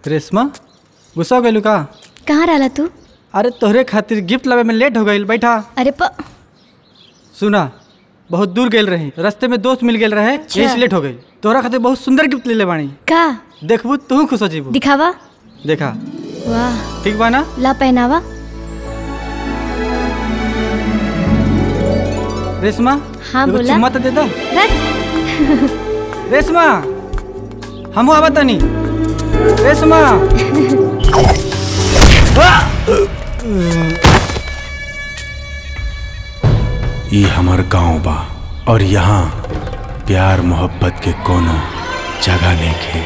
रेशमा गुस्सा हो गइलू का कहाँ रहला तू अरे तोहरे खातिर गिफ्ट लावे में लेट हो गइल बैठा अरे प सुना बहुत दूर गेल रही रास्ते में दोस्त मिल गेल रहे यही से लेट हो गई तोहरा खातिर बहुत सुंदर गिफ्ट ले ले बानी का देखबू तू खुश हो जीबू दिखावा देखा वाह ठीक बा ना ला पहनावा रेशमा हाँ, एगो बोला। चुम्मा तो दे दो रख रेशमा हमहू आवा तनी रेशमा ई हमर गांव बा और यहाँ प्यार मोहब्बत के कोनो जगह लेके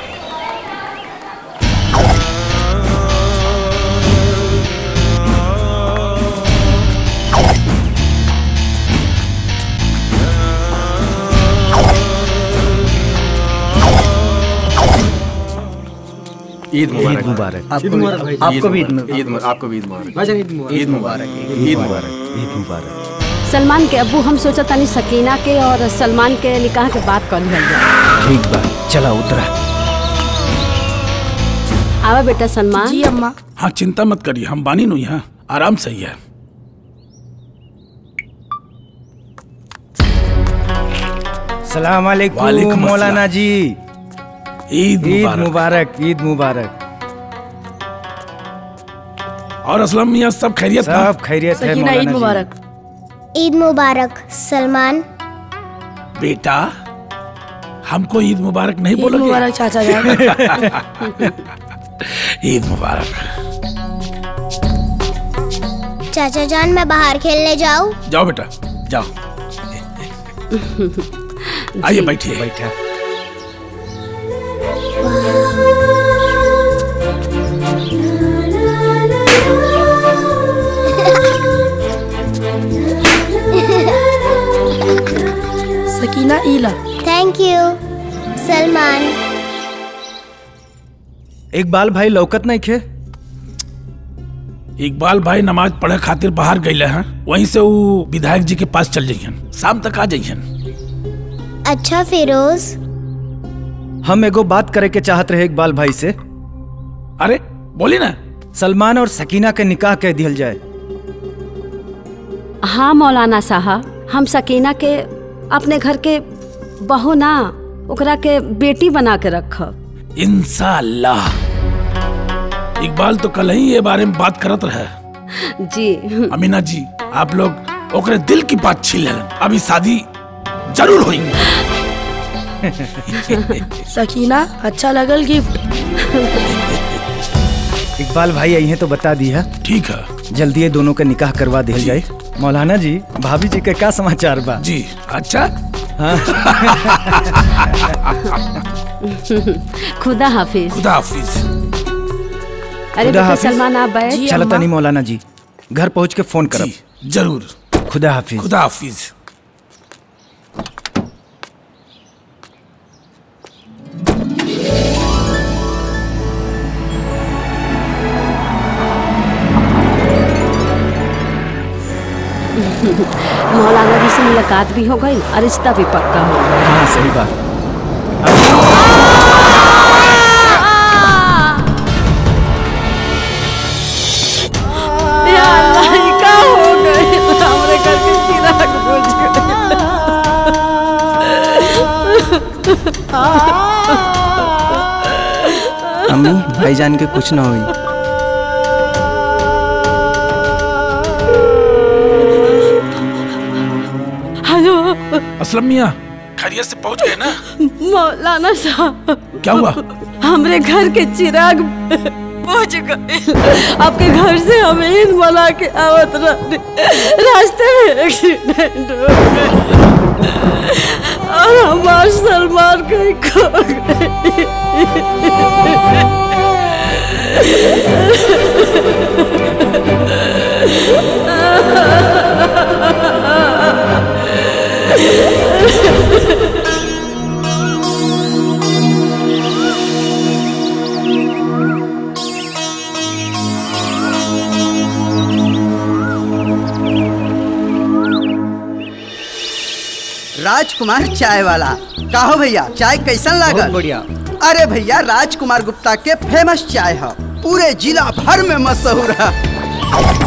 ईद मुबारक मुबारक ईद मुबारक भाई आपको भी ईद मुबारक आपको भी ईद मुबारक भाईजान ईद मुबारक ईद मुबारक ईद मुबारक ईद मुबारक सलमान के अब्बू हम सोचा तानी सकीना के और सलमान के निकाह के बात कर लिया जाए ठीक बा चला उतरा आवा बेटा सलमान जी अम्मा हाँ चिंता मत करिए हम बानी नु यहाँ आराम से ही है सलाम वालेकुम अलैकुम मौलाना जी ईद ईद मुबारक मुबारक ईद मुबारक और असलम मियाँ सब खैरियत ना सब खैरियत है सकीना ईद मौलाना जी मुबारक ईद मुबारक सलमान बेटा हमको ईद मुबारक नहीं ईद बोलोगे मुबारक चाचा जान ईद मुबारक चाचा जान मैं बाहर खेलने जाऊँ जाओ बेटा जाओ आइए बैठिए बैठा सकीना ईला थैंक यू सलमान इकबाल भाई लौकत नहीं खे इकबाल भाई नमाज पढ़े खातिर बाहर गए हैं वहीं से वो विधायक जी के पास चल जाइए शाम तक आ जाइए अच्छा फिरोज हम एगो बात करे के चाहत रहे इकबाल भाई से अरे बोली ना सलमान और सकीना के निकाह कह दिया जाए हाँ मौलाना साहब हम सकीना के अपने घर के बहू ना ओकरा के बेटी बना के रखब इंशाल्लाह इकबाल तो कल ही ये बारे में बात करत रहे जी अमीना जी आप लोग ओकरे दिल की बात छीन लेलन अभी शादी जरूर होई सकीना अच्छा लगल गिफ्ट इकबाल भाई आई हैं तो बता दी है ठीक है जल्दी ये दोनों का निकाह करवा दिया जाए मौलाना जी भाभी जी के क्या समाचार बा जी अच्छा खुदा हाफिज खुदा हाफिज अरे खुदा बेटा हाफिज। सलमान आप बैठ चलो तनी मौलाना जी घर पहुंच के फोन करब जी जरूर खुदा हाफिज खुदा हाफिज मौलाना जी से मुलाकात भी हो गई और रिश्ता भी पक्का हो गया हाँ सही बात या अल्लाह ये का हो गई हमरे घर के चिराग बुझ अम्मी भाईजान के कुछ ना हुई हेलो असलम मियाँ खैरियत से पहुंच गए ना मौलाना साहब क्या हुआ हमरे घर के चिराग बुझ गए आपके घर से हम ईद मना के आवत रहे रास्ते में एक्सीडेंट हो गया और हमार सलमान कहीं खो राजकुमार चाय वाला का हो भैया चाय कैसन लागल बढ़िया अरे भैया राजकुमार गुप्ता के फेमस चाय है पूरे जिला भर में मशहूर है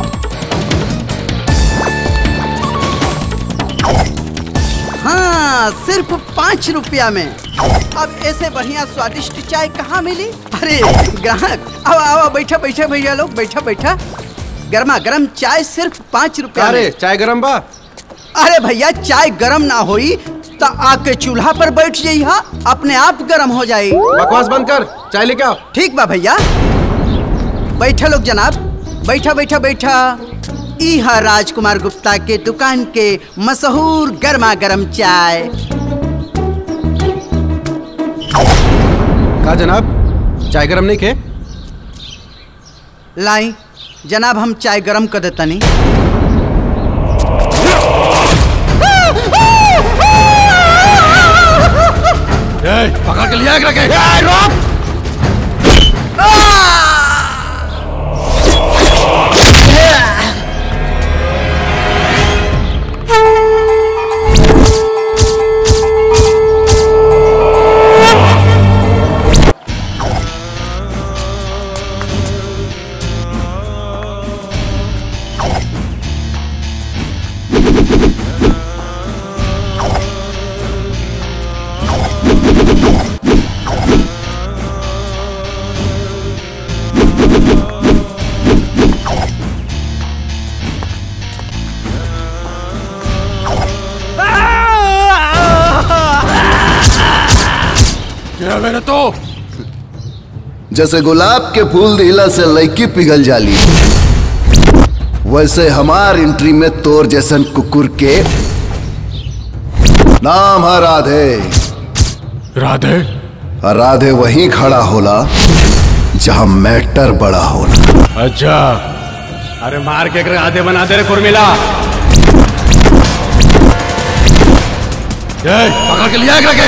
हाँ सिर्फ पाँच रुपया में अब ऐसे बढ़िया स्वादिष्ट चाय कहाँ मिली अरे ग्राहक आओ आओ बैठा बैठा भैया लोग बैठा बैठा गर्मा गर्म चाय सिर्फ पाँच रुपया अरे में चाय गरम बा अरे भैया चाय गरम ना होई तो आके चूल्हा पर बैठ जाई हा अपने आप गरम हो जाई बकवास बंद कर चाय लेके आओ ठीक बा भैया बैठा लोग जनाब बैठा बैठा बैठा ई हा राजकुमार गुप्ता के दुकान के मशहूर गर्मा गर्म चाय का जनाब चाय गरम नहीं खे लाई जनाब हम चाय गरम कर देतनी पकड़ के लिया रखे क्या मेरे तो जैसे गुलाब के फूल दिला से लड़की पिघल जाली वैसे हमार एंट्री में तोर जैसन कुकुर के नाम है राधे राधे और राधे वहीं खड़ा होला जहां मैटर बड़ा होला अच्छा अरे मार के कर आधे बना दे रे कुर्मिला ए, पकड़ के लिया रखे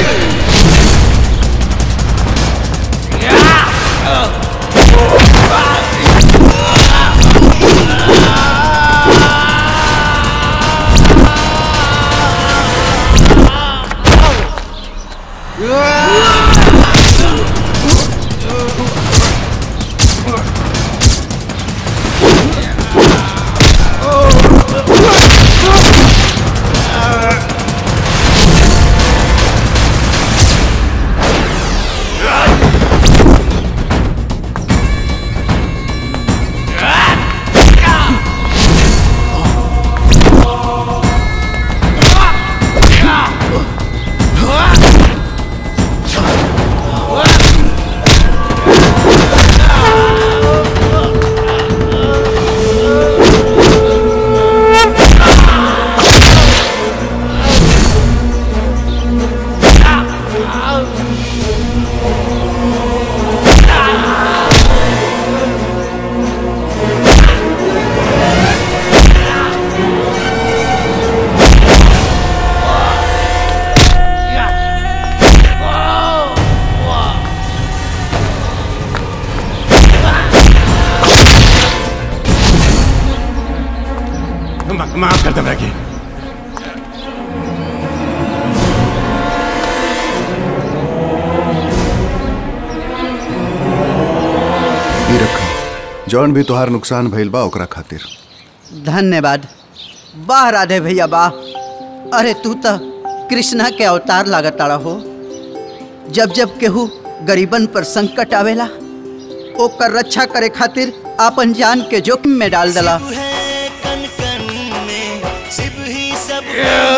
मा- माफ कर दे मैगी ई रखा जौन भी तोहार नुकसान भइल बा ओकरा खातिर धन्यवाद वाह राधे भैया वाह अरे तू तो कृष्णा के अवतार लागताड़ा हो जब जब केहू गरीबन पर संकट आवेला ओकर रक्षा करे खातिर आपन जान के जोखिम में डाल दला शिव ही सब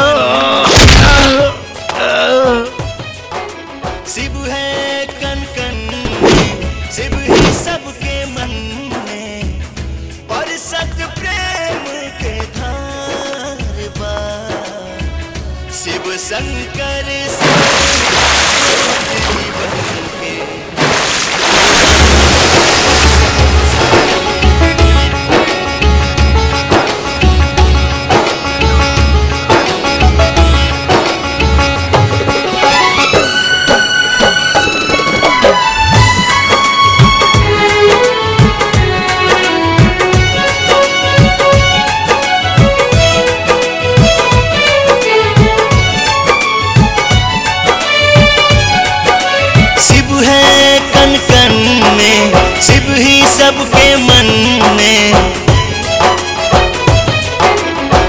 शिव है कन कन में शिव ही सबके मन में और सत प्रेम के धार बा शिव शंकर जीवन के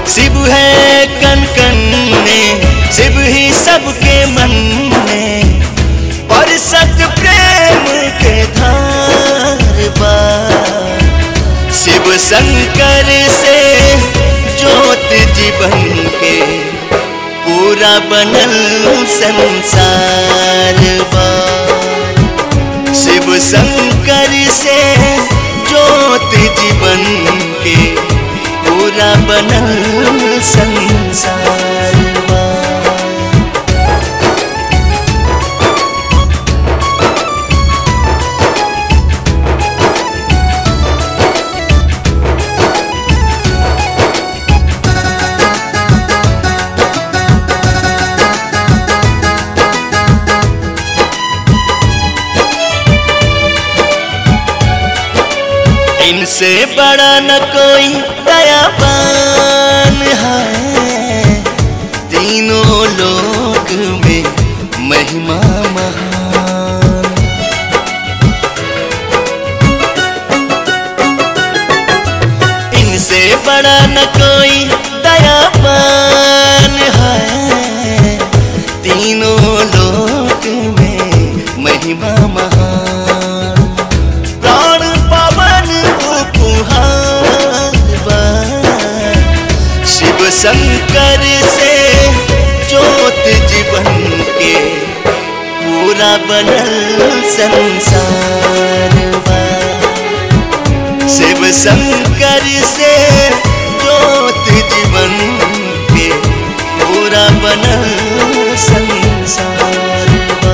शिव है कन कन में शिव ही सबके मन में और सत प्रेम के धार बा शिव शंकर से ज्योत जीवन के पूरा बनल संसार बा शिव शंकर से ज्योत जीवन के पूरा बनल संसार बा इनसे बड़ा न कोई दयावान है तीनों लोक में महिमा महान इनसे बड़ा न कोई दयावान है तीनों लोक में महिमा महान प्राण पवन उपहार बा। शिव शंकर से ज्योत जीवन के पूरा बनल संसार बा। शिव शंकर से ज्योत जीवन के पूरा बनल संसार बा।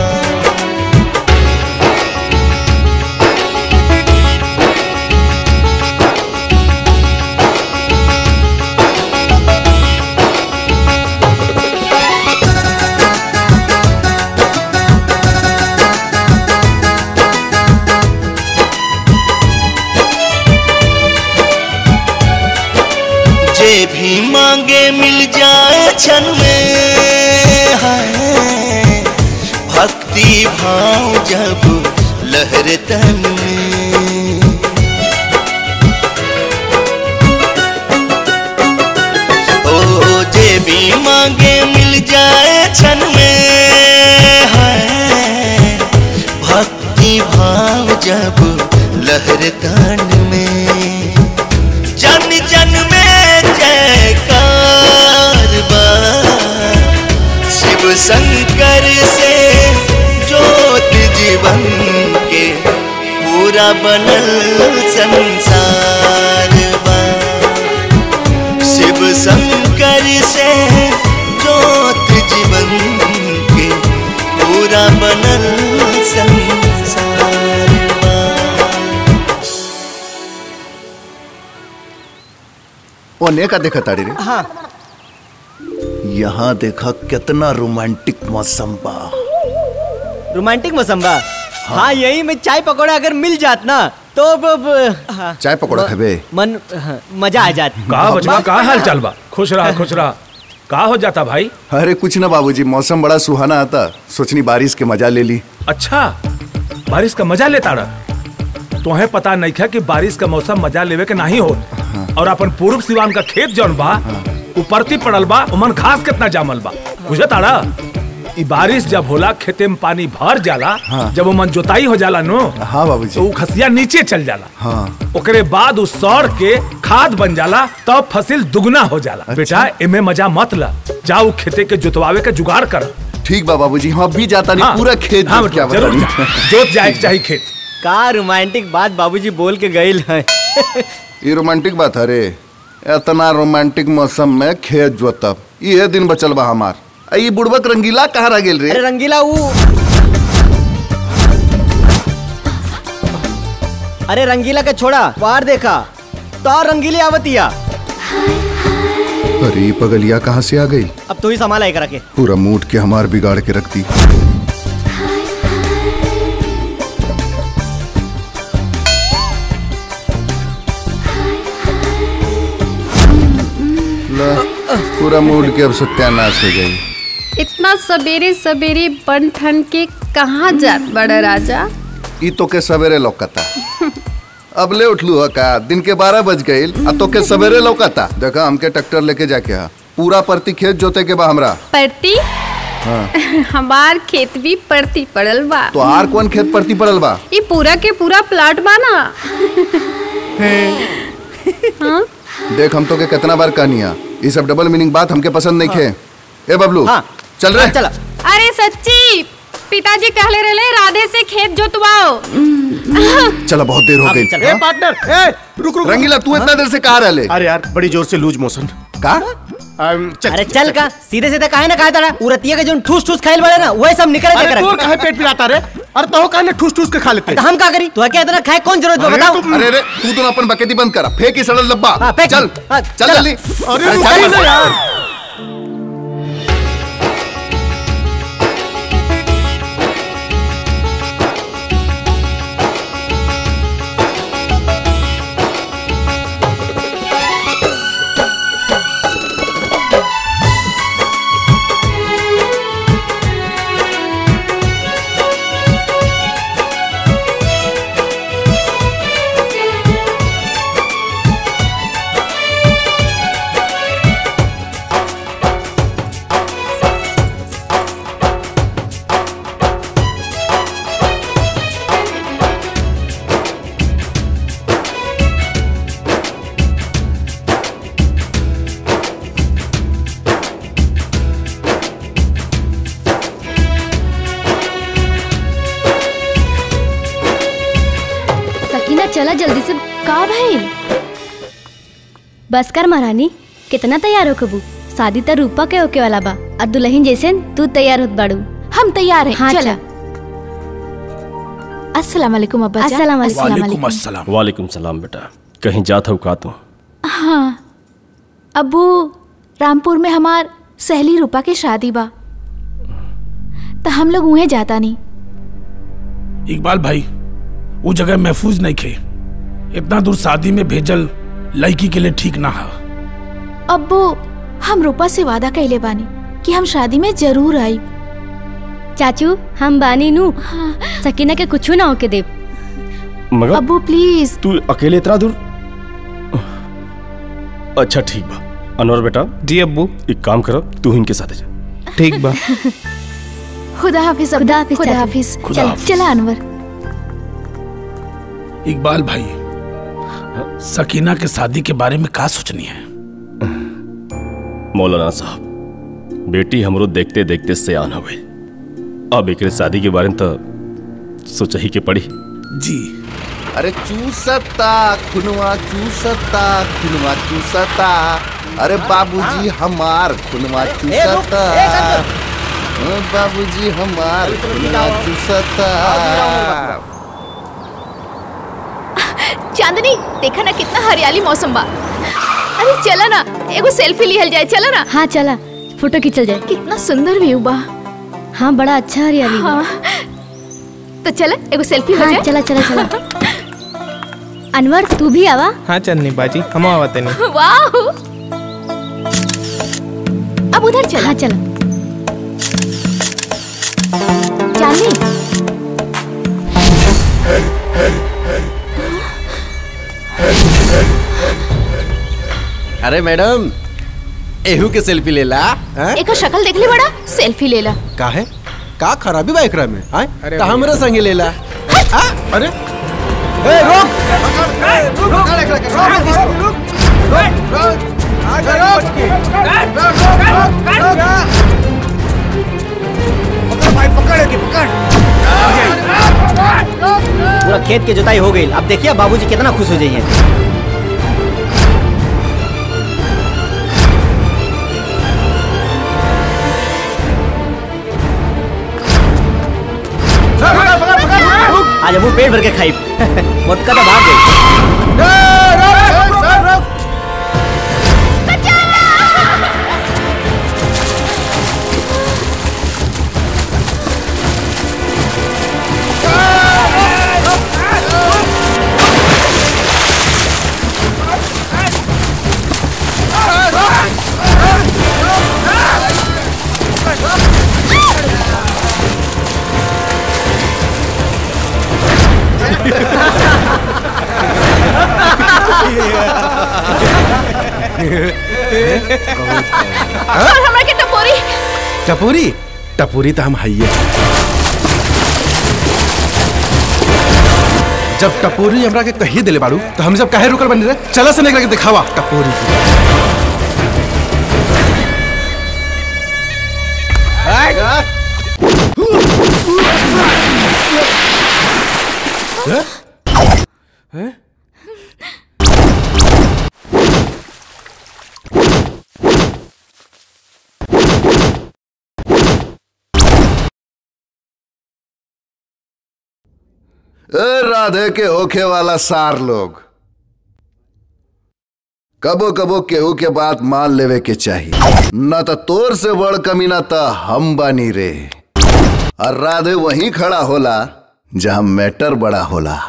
जे भी मांगे मिल जाए क्षण में है भक्ति भाव जब लहर तन में ओ जे भी मांगे मिल जाए क्षण में है भक्ति भाव जब लहर तन में जन जन में जयकार बा शिव शंकर से ज्योत जीवन के पूरा बनल संसार बा शिव शंकर से ज्योत जीवन के पूरा बनल संसार बा ओने का देखा ताड़ी रे हाँ यहाँ देखा कितना रोमांटिक मौसम बा रोमांटिक मौसम बा हाँ यही में चाय पकौड़ा अगर मिल जात ना तो ब, ब, हाँ, चाय पकौड़ा म- खेबे मन हाँ, मजा आ जात का बचवा का हाल चाल बा खुश रहा खुश रहा का हो जाता भाई अरे कुछ ना बाबूजी मौसम बड़ा सुहाना आता सोचनी बारिश के मजा ले ली अच्छा बारिश का मजा लेता रहा तुम्हें पता नहीं था कि बारिश का मौसम मजा लेवे के नहीं हो और अपन पूर्व सिवान का खेत जौन बा उपरती पड़ल बा उमन घास कितना जामल बा बुझे तारा ई बारिश जब होला खेते में पानी भर जाला हाँ। जब उमन जोताई हो जाला नो हाँ बाबूजी तो उ खसिया नीचे चल जाला हाँ ओकरे बाद उस सौर के खाद बन जाला तब फसल दुगना हो जाला बेटा एमे मजा मत ला जाओ खेते के जोतवावे के जुगाड़ कर ठीक बा बाबूजी हम अभी जाता नहीं हाँ। पूरा खेत हाँ, जोत क्या जरूर बताऊं। जा। जोत जाए के चाहिए खेत का रोमांटिक बात बाबूजी बोल के गईल है ये रोमांटिक बात है रे इतना रोमांटिक मौसम में खेत जोतब ये दिन बचल बा हमार आ ये बुड़बक रंगीला कहाँ रह गेल रे अरे रंगीला वो अरे रंगीला के छोड़ा बाहर देखा तो रंगीली आवतिया अरे ये पगलिया कहाँ से आ गई अब तू ही संभाला एक रखे पूरा मूड के हमार बिगाड़ के रख दी ला, पूरा मूड के अब सत्यानाश हो गई इतना सवेरे सवेरे बन ठन के कहाँ जात बड़ा राजा ई तो के सवेरे लौकता अब ले उठलू ह का दिन के बारह बज गईल आ तो के सवेरे लौकाता देखा हमके ट्रैक्टर लेके जाके हा पूरा परती खेत जोते के बा हमरा परती हाँ। हमार खेत भी परती पड़ल बा तो आर कौन खेत परती पड़ल बा ये पूरा के पूरा प्लाट बा ना हाँ? देख हम तो के कितना बार कहनी है ये सब डबल मीनिंग बात हमके पसंद नहीं खे ए बबलू चल रहे चला अरे सच्ची पिताजी कहले रहे राधे से खेत जोतवाओ चला बहुत देर हो गई ए पार्टनर ए रुक रुक रंगीला तू इतना देर से कहाँ रह ले अरे यार बड़ी जोर से लूज मोशन का अरे चल का सीधे सीधे काहे ना कहा तारा उरतिया के जो ठूस ठूस खाइल बड़े ना वही सब निकल अरे दे तू काहे पेट पिलाता रे अरे तो काहे ठूस ठूस के खा लेते तो हम का करी तू क्या इतना खाए कौन जरूरत बा अरे बताओ तू- अरे अरे तू तो अपन बकेती बंद करा फेंक ही सड़ल डब्बा फेंक। चल हाँ, चल चला। जल्दी अरे चल, रुक चल। ना यार सकीना चला जल्दी से का भाई बस कर महारानी कितना तैयार हो कबू शादी तो रूपा के होके वाला बा और दुल्हन जैसे तू तैयार होत बाड़ू हम तैयार हैं हाँ चला चला अस्सलाम वालेकुम अब्बा जान। अस्सलाम वालेकुम। अस्सलाम अस्सलाम वालेकुम सलाम बेटा कहीं जात हो का तू हाँ अबू रामपुर में हमार सहेली रूपा के शादी बा तो हम लोग उहे जाता नहीं इकबाल भाई वो जगह महफूज नहीं खे इतना दूर शादी में भेजल लड़की के लिए ठीक ना है अब्बू हम रूपा से वादा कैले बानी कि हम शादी में जरूर आई चाचू हम बानी नू सकीना के कुछ ना होके देव मगर अब्बू प्लीज तू अकेले इतना दूर अच्छा ठीक बा अनवर बेटा जी अब्बू एक काम करो तू इनके साथ जा ठीक बा खुदा हाफिज अब्बू, खुदा हाफिज, खुदा चाचू। हाफिज खुदा चल हाफिज। चला अनवर इकबाल भाई सकीना के शादी के बारे में का सोचनी है मौलाना साहब बेटी हमरो देखते देखते सयान हो गई अब एकरे शादी के बारे में तो सोचा ही के पड़ी जी अरे चूसता खुनवा चूसता खुनवा चूसता अरे बाबूजी हमार खुनवा चूसता हाँ, बाबूजी हमार खुनवा चूसता चांदनी देखा ना कितना हरियाली मौसम बा अरे चला ना एगो सेल्फी लिहल जाए चला ना हाँ चला फोटो खींचल जाए कितना सुंदर व्यू बा हाँ बड़ा अच्छा हरियाली बा। हाँ तो चला एगो सेल्फी हो हाँ जाए चला चला चला अनवर तू भी आवा हाँ चन्नी बाजी हम आवते नहीं वाह अब उधर चला हाँ चला चांदनी अरे मैडम एहू के सेल्फी लेला हैं? एक शक्ल देख ली बड़ा सेल्फी ले ला का है का खराबी बा एकरा में आय अरे त हमरे संगे लेला आ? अरे ए रुक पूरा खेत की जुताई हो गई अब देखिए बाबूजी कितना खुश हो जाइए आज अब वो पेट भर के खाई मोटका तो भाग गई और हमरा के टपोरी टपोरी टपोरी तो हम हइये जब टपोरी हमरा के कही दिले बाड़ू तो हम सब काहे रुकल बनी रे चला से निकल के दिखावा टपोरी ए राधे के होखे वाला सार लोग कबो कबो केहू के बात मान लेवे के चाहिए न तो तोर से बड़ कमीना त हम बानी रे और राधे वहीं खड़ा होला जहां मैटर बड़ा होला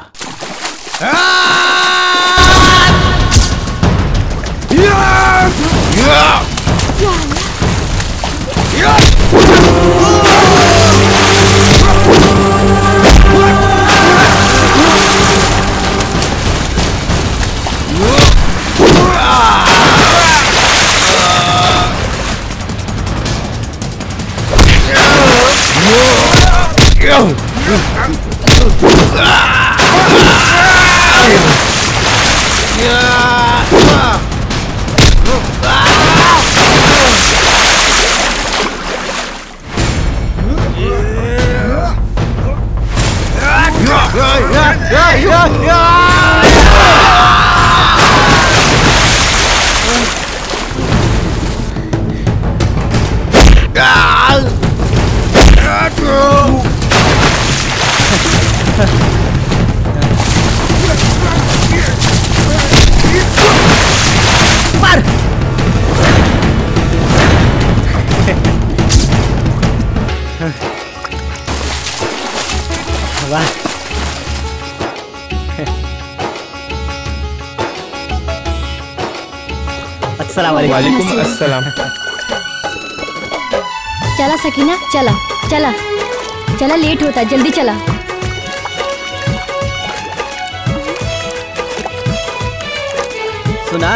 वाह अस्सलाम वालेकुम वालेकुम अस्सलाम चला सकीना चला चला चला लेट होता है जल्दी चला सुना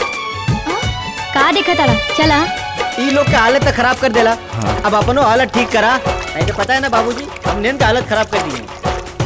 का देखा तारा चला ई लोग के हालत तो खराब कर देला अब अपनो हालत ठीक करा नहीं तो पता है ना बाबूजी हमने इनका हालत खराब कर दी है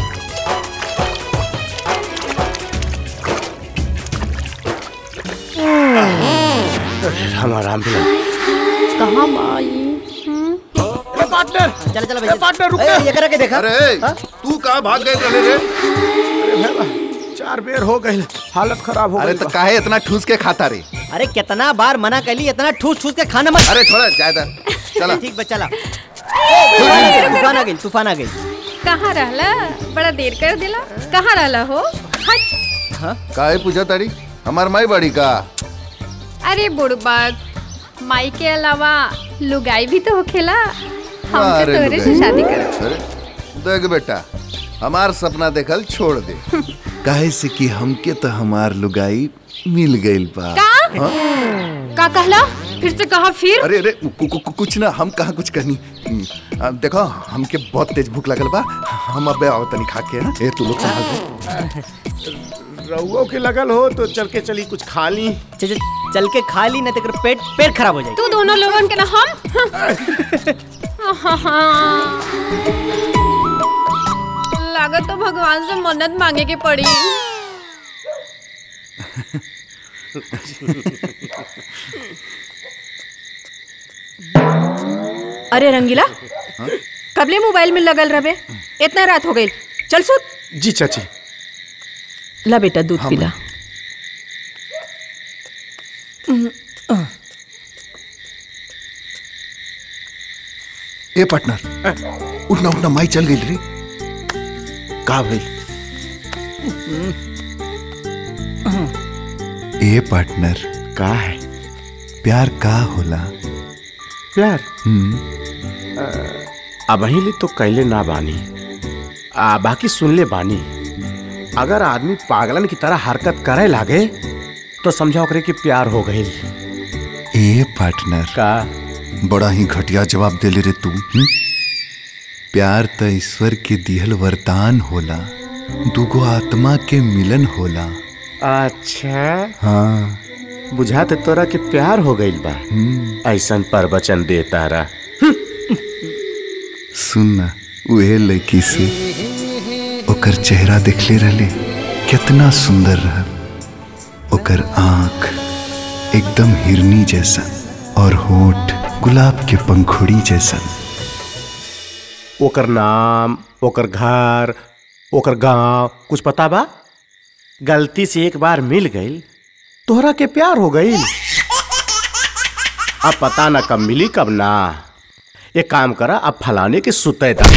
हमारा एम्बुलेंस कहाँ माई पार्टनर चल चल भैया पार्टनर रुक ए, ये करा के देखा अरे तू कहाँ भाग गए रहे रे अरे भैया, चार बेर हो गई हालत खराब हो अरे गई तो काहे इतना ठूस के खाता रे अरे कितना बार मना कर ली इतना ठूस ठूस के खाना मत अरे थोड़ा ज्यादा चला ठीक बस चला ए, तूफान आ गई तूफान आ गई कहाँ रहला बड़ा देर कर दिला कहाँ रहला हो हट काहे पूछा तारी हमार माई बड़ी का अरे बुड़बक माई के अलावा लुगाई भी तो होखेला हम अरे तो तोरे से लुगाई। शादी कर अरे देख बेटा हमार सपना देखल छोड़ दे काहे से कि हमके तो हमार लुगाई मिल गइल बा का? हाँ? का कहला फिर से कहा फिर अरे अरे कु, कु, कु, कुछ ना हम कहाँ कुछ करनी हम्म, आ, देखो हमके बहुत तेज भूख लगल बा हम अब आओ तनी खा के ना ए तू लोग संभाल दे रउओ के लगल हो तो चल के चली कुछ खा ली चल चल- चल के खा ली ना तो तेरा पेट पेट खराब हो जाएगा तू दोनों लोगन के ना हम लागत तो भगवान से मन्नत मांगे के पड़ी अरे रंगीला कबले मोबाइल में लगल रहे इतना रात हो गई चल सुत जी चाची ला बेटा दूध हाँ, पिला ए पार्टनर उठना उठना माई चल गई रे का भाई ए पार्टनर का है प्यार का होला प्यार हम्म अब ले तो कैले ना बानी आ बाकी सुन ले बानी अगर आदमी पागलन की तरह हरकत करे लागे तो समझा ओकरे कि प्यार हो गई ए पार्टनर का बड़ा ही घटिया जवाब देले रे तू हम्म? प्यार त ईश्वर के दिहल वरदान होला दुगो आत्मा के मिलन होला अच्छा हाँ बुझाते तोरा के प्यार हो गइल बा ऐसन प्रवचन दे तारा सुन ना उहे लड़की से ओकर चेहरा देखले रहले कितना सुंदर रहा ओकर आंख एकदम हिरनी जैसा और होठ गुलाब के पंखुड़ी जैसा ओकर नाम ओकर घर ओकर गांव कुछ पता बा गलती से एक बार मिल गई तोहरा के प्यार हो गई अब पता ना कब मिली कब ना एक काम करा अब फलाने के सुते दा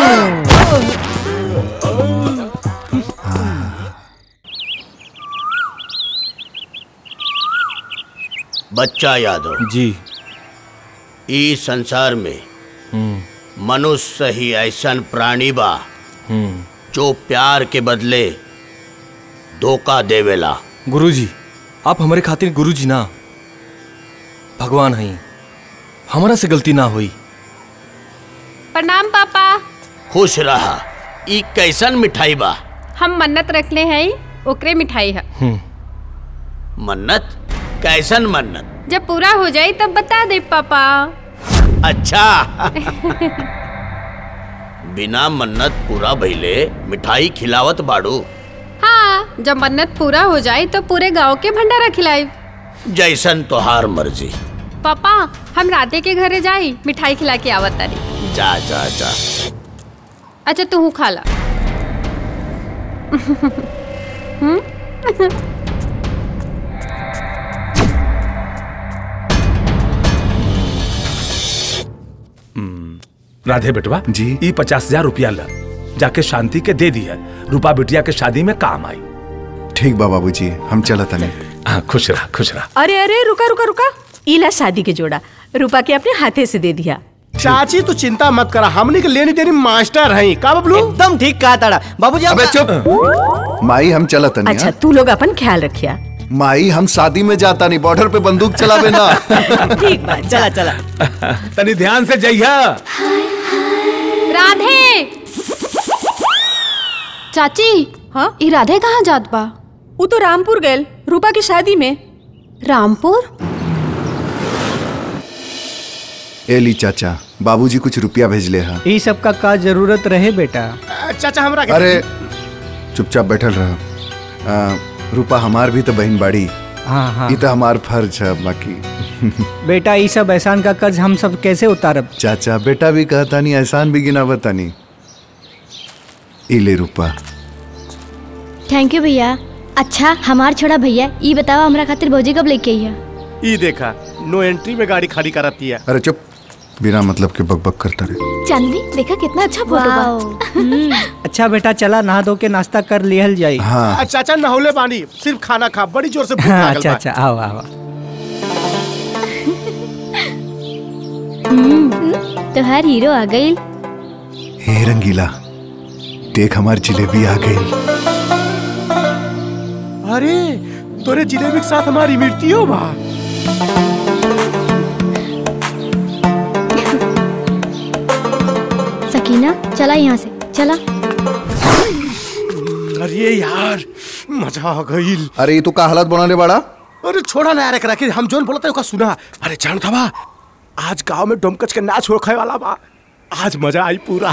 बच्चा यादव जी ई संसार में मनुष्य ही ऐसन प्राणी बा जो प्यार के बदले धोखा देवेला गुरुजी आप हमारे खातिर गुरुजी ना भगवान हई हमारा से गलती ना हुई प्रणाम पापा खुश रहा ई कैसन मिठाई बा हम मन्नत रखले हैं ओकरे मिठाई है मन्नत कैसन मन्नत जब पूरा हो जाए तब बता दे पापा अच्छा बिना मन्नत पूरा भइले मिठाई खिलावत बाड़ू हाँ जब मन्नत पूरा हो जाए तो पूरे गांव के भंडारा खिलाई जैसन तोहार मर्जी पापा हम राधे के घरे जाई मिठाई खिला के आवत तारी जा जा जा अच्छा तू खा ला हम्म? राधे बेटवा जी ई पचास हजार रुपया ला जाके शांति के दे दिया रूपा बिटिया के शादी में काम आई ठीक बा बाबूजी हम चला तने हाँ खुश रहा खुश रहा अरे अरे रुका रुका रुका इला शादी के जोड़ा रूपा के अपने हाथे से दे दिया चाची तू चिंता मत करा हमने के लेनी देनी मास्टर हैं का बबलू एकदम ठीक कहा ताड़ा बाबूजी अबे चुप माई हम चला तने अच्छा तू लोग अपन ख्याल रखिया माई हम शादी में जाता नहीं बॉर्डर पे बंदूक चलावे ना ठीक बात चला चला तनी ध्यान से जइया राधे चाची हाँ ई राधे कहाँ जात बा वो तो रामपुर गए रूपा की शादी में रामपुर एली चाचा बाबूजी कुछ रुपया भेजले हा ई सब का का जरूरत रहे बेटा चाचा हमरा के अरे चुपचाप बैठल रह रूपा हमार भी तो बहन बाड़ी हाँ हाँ ई तो हमार फर्ज है बाकी बेटा ई सब एहसान का कर्ज हम सब कैसे उतारब चाचा बेटा भी कहता नहीं एहसान भी गिना बतानी ई ले रूपा थैंक यू भैया अच्छा हमार छोड़ा भैया ई बताओ हमरा खातिर भौजी कब लेके आई है ई देखा नो एंट्री में गाड़ी खड़ी कराती है अरे चुप बिना मतलब के बकबक करता रहे चांदनी देखा कितना अच्छा फोटो बा अच्छा बेटा चला नहा धो के नाश्ता कर लिहल जाई हाँ चाचा नहौले बानी सिर्फ खाना खा बड़ी जोर से भूख हाँ, लागल अच्छा बा अच्छा आओ आओ तोहार हीरो आ गई हे रंगीला देख हमार जिलेबी आ गई अरे तोरे जिलेबी के साथ हमारी मृत्यु बा सकीना चला यहाँ से चला अरे यार मजा आ गईल अरे ये तू का हालत बनाने वाला अरे छोड़ा ना यार एकरा के हम जोन बोलता है सुना अरे जान था बा आज गांव में डोमकच के नाच हो खाए वाला बा आज मजा आई पूरा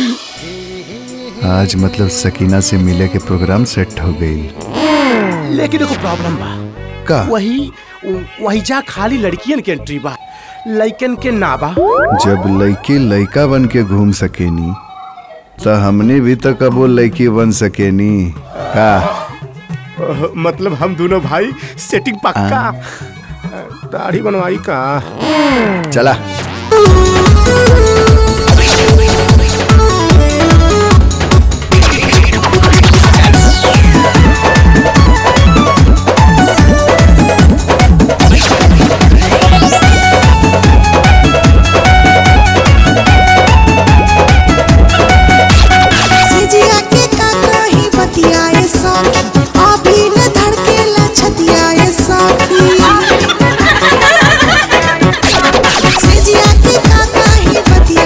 आज मतलब सकीना से मिले के प्रोग्राम सेट हो गई लेकिन एगो प्रॉब्लम बा का वही वही जा खाली लड़कियन के एंट्री बा लइकन के ना बा जब लड़की लड़का बन के घूम सकेनी तो हमने भी तो कबो लड़की बन सकेनी का अह, मतलब हम दोनों भाई सेटिंग पक्का दाढ़ी बनवाई का चला सिजिया के काका ही बतियाए साथी अभी न धड़केला छतियाए साथी सिजिया के काका ही बतियाए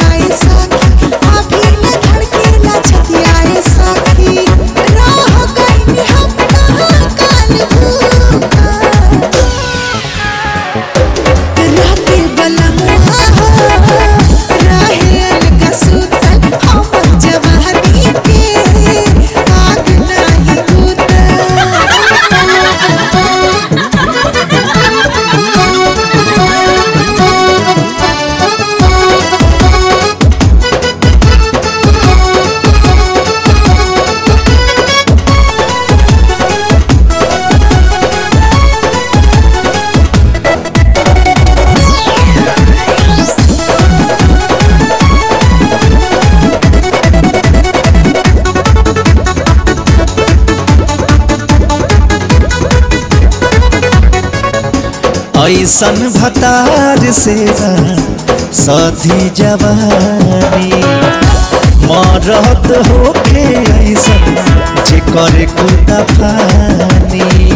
ऐसन भतार से सधी जवानी मरत होके ऐसन जे करे कुता फानी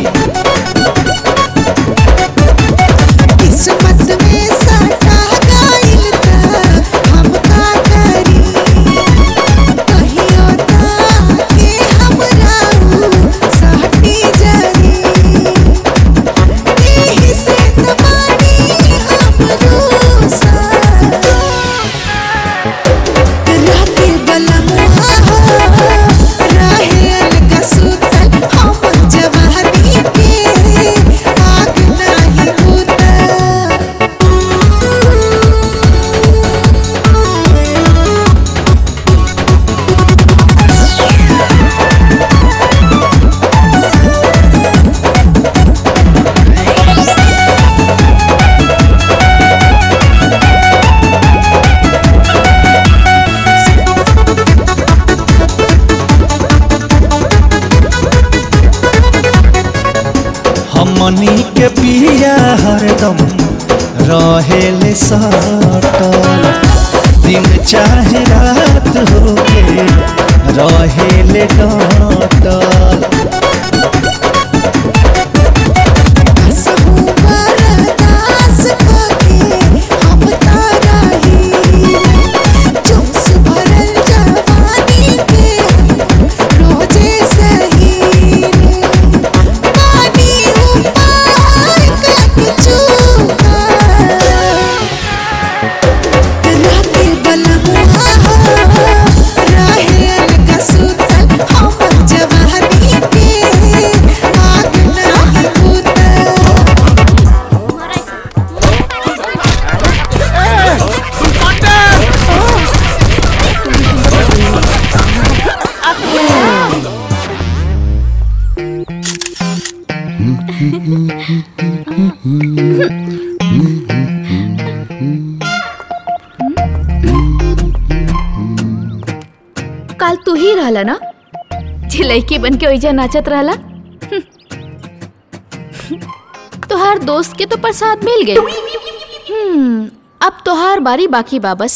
किस्मत में सटा गइल त हम का करी कहियो ताके हमरा ऊ साटी जरी एही से त बानी हमरो सा राते बलमुआ रहेल का सुतल हम जवानी के आग नाही बुता हमनी के पिया हरदम रहेले सटल दिन चाहे रात होके रहेले डटल बरदास करके हम तारा ही जोश भरल जवानी के रोजे सही पानी उपाय कट चुका राते बलमुआ रहेल का सुतल हम जवानी के आग नाही बुता काल तू ही रहला ना जे लड़की बन के ओइजा नाचत रहला तोहार दोस्त के तो प्रसाद मिल गए हम्म, अब तोहार बारी बाकी बा बस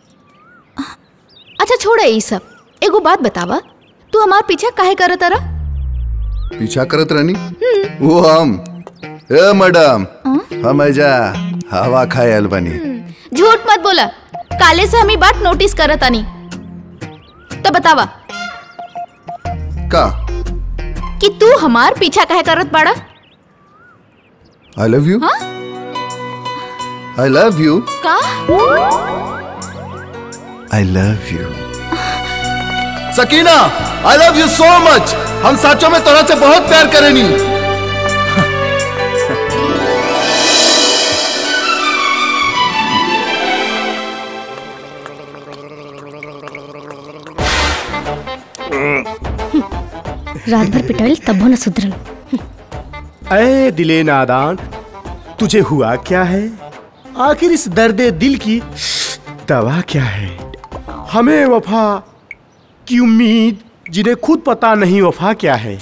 अच्छा छोड़े ये सब एगो बात बतावा तू हमार पीछा काहे करत रहा पीछा करत रहनी वो हम ए मैडम हम ऐजा हवा खाए आयल बनी झूठ मत बोला काले से हमी बात नोटिस करत आनी तो बतावा का कि तू हमार पीछा काहे करत बाड़ा आई लव यू हाँ आई लव यू का I love you Sakina I love you so much हम साचों में तोरा से बहुत प्यार करेनी रात भर पिटाइल तब न सुधरल अरे दिले नादान तुझे हुआ क्या है आखिर इस दर्द दिल की दवा क्या है हमें वफा की उम्मीद जिन्हें खुद पता नहीं वफा क्या है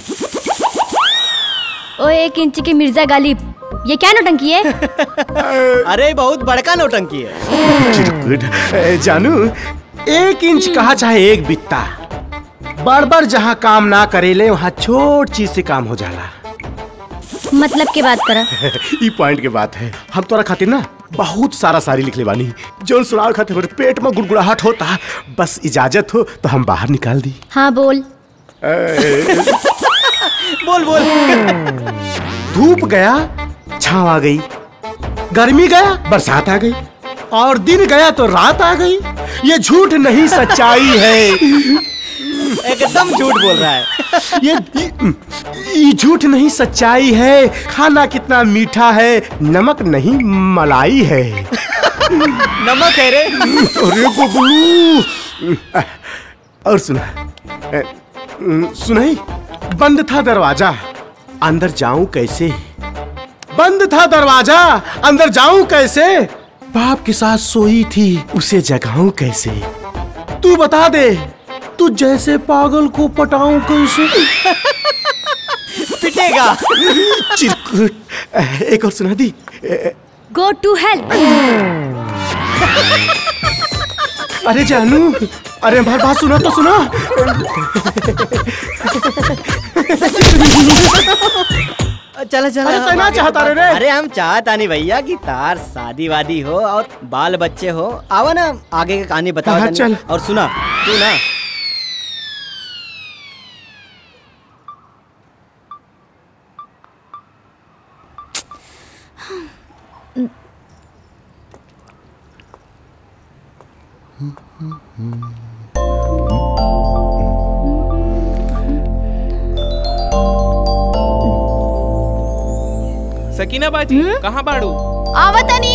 ओ एक इंच की मिर्जा गालिब ये क्या नौटंकी है अरे बहुत बड़का नौटंकी है चिरकुट ए, जानू एक इंच कहा चाहे एक बित्ता बार बार जहाँ काम ना करेले वहाँ छोट चीज से काम हो जाला मतलब की बात करा ई पॉइंट के बात है हम तोरा खातिर ना बहुत सारा सारी लिख ले बानी जोन सुनाव खातिर मेरे पेट में गुड़गुड़ाहट होता बस इजाजत हो तो हम बाहर निकाल दी हाँ बोल ए, बोल बोल धूप गया छाव आ गई गर्मी गया बरसात आ गई और दिन गया तो रात आ गई ये झूठ नहीं सच्चाई है एकदम झूठ बोल रहा है ये ये झूठ नहीं सच्चाई है खाना कितना मीठा है नमक नहीं मलाई है नमक है रे अरे गुगलू और सुना ए, सुनाई बंद था दरवाजा अंदर जाऊं कैसे बंद था दरवाजा अंदर जाऊं कैसे बाप के साथ सोई थी उसे जगाऊं कैसे तू बता दे तू जैसे पागल को पटाऊं कैसे पिटेगा चिरकुट एक और सुना दी गो टू हेल अरे जानू अरे हमारी बात सुना तो सुना चला चला अरे कहना चाहता रे रे? अरे हम चाहता नहीं भैया कि तार शादी वादी हो और बाल बच्चे हो आवा ना आगे का कहानी बताओ हाँ, तनी। चल। और सुना तू ना सकीना बाजी कहाँ बाड़ू आवतनी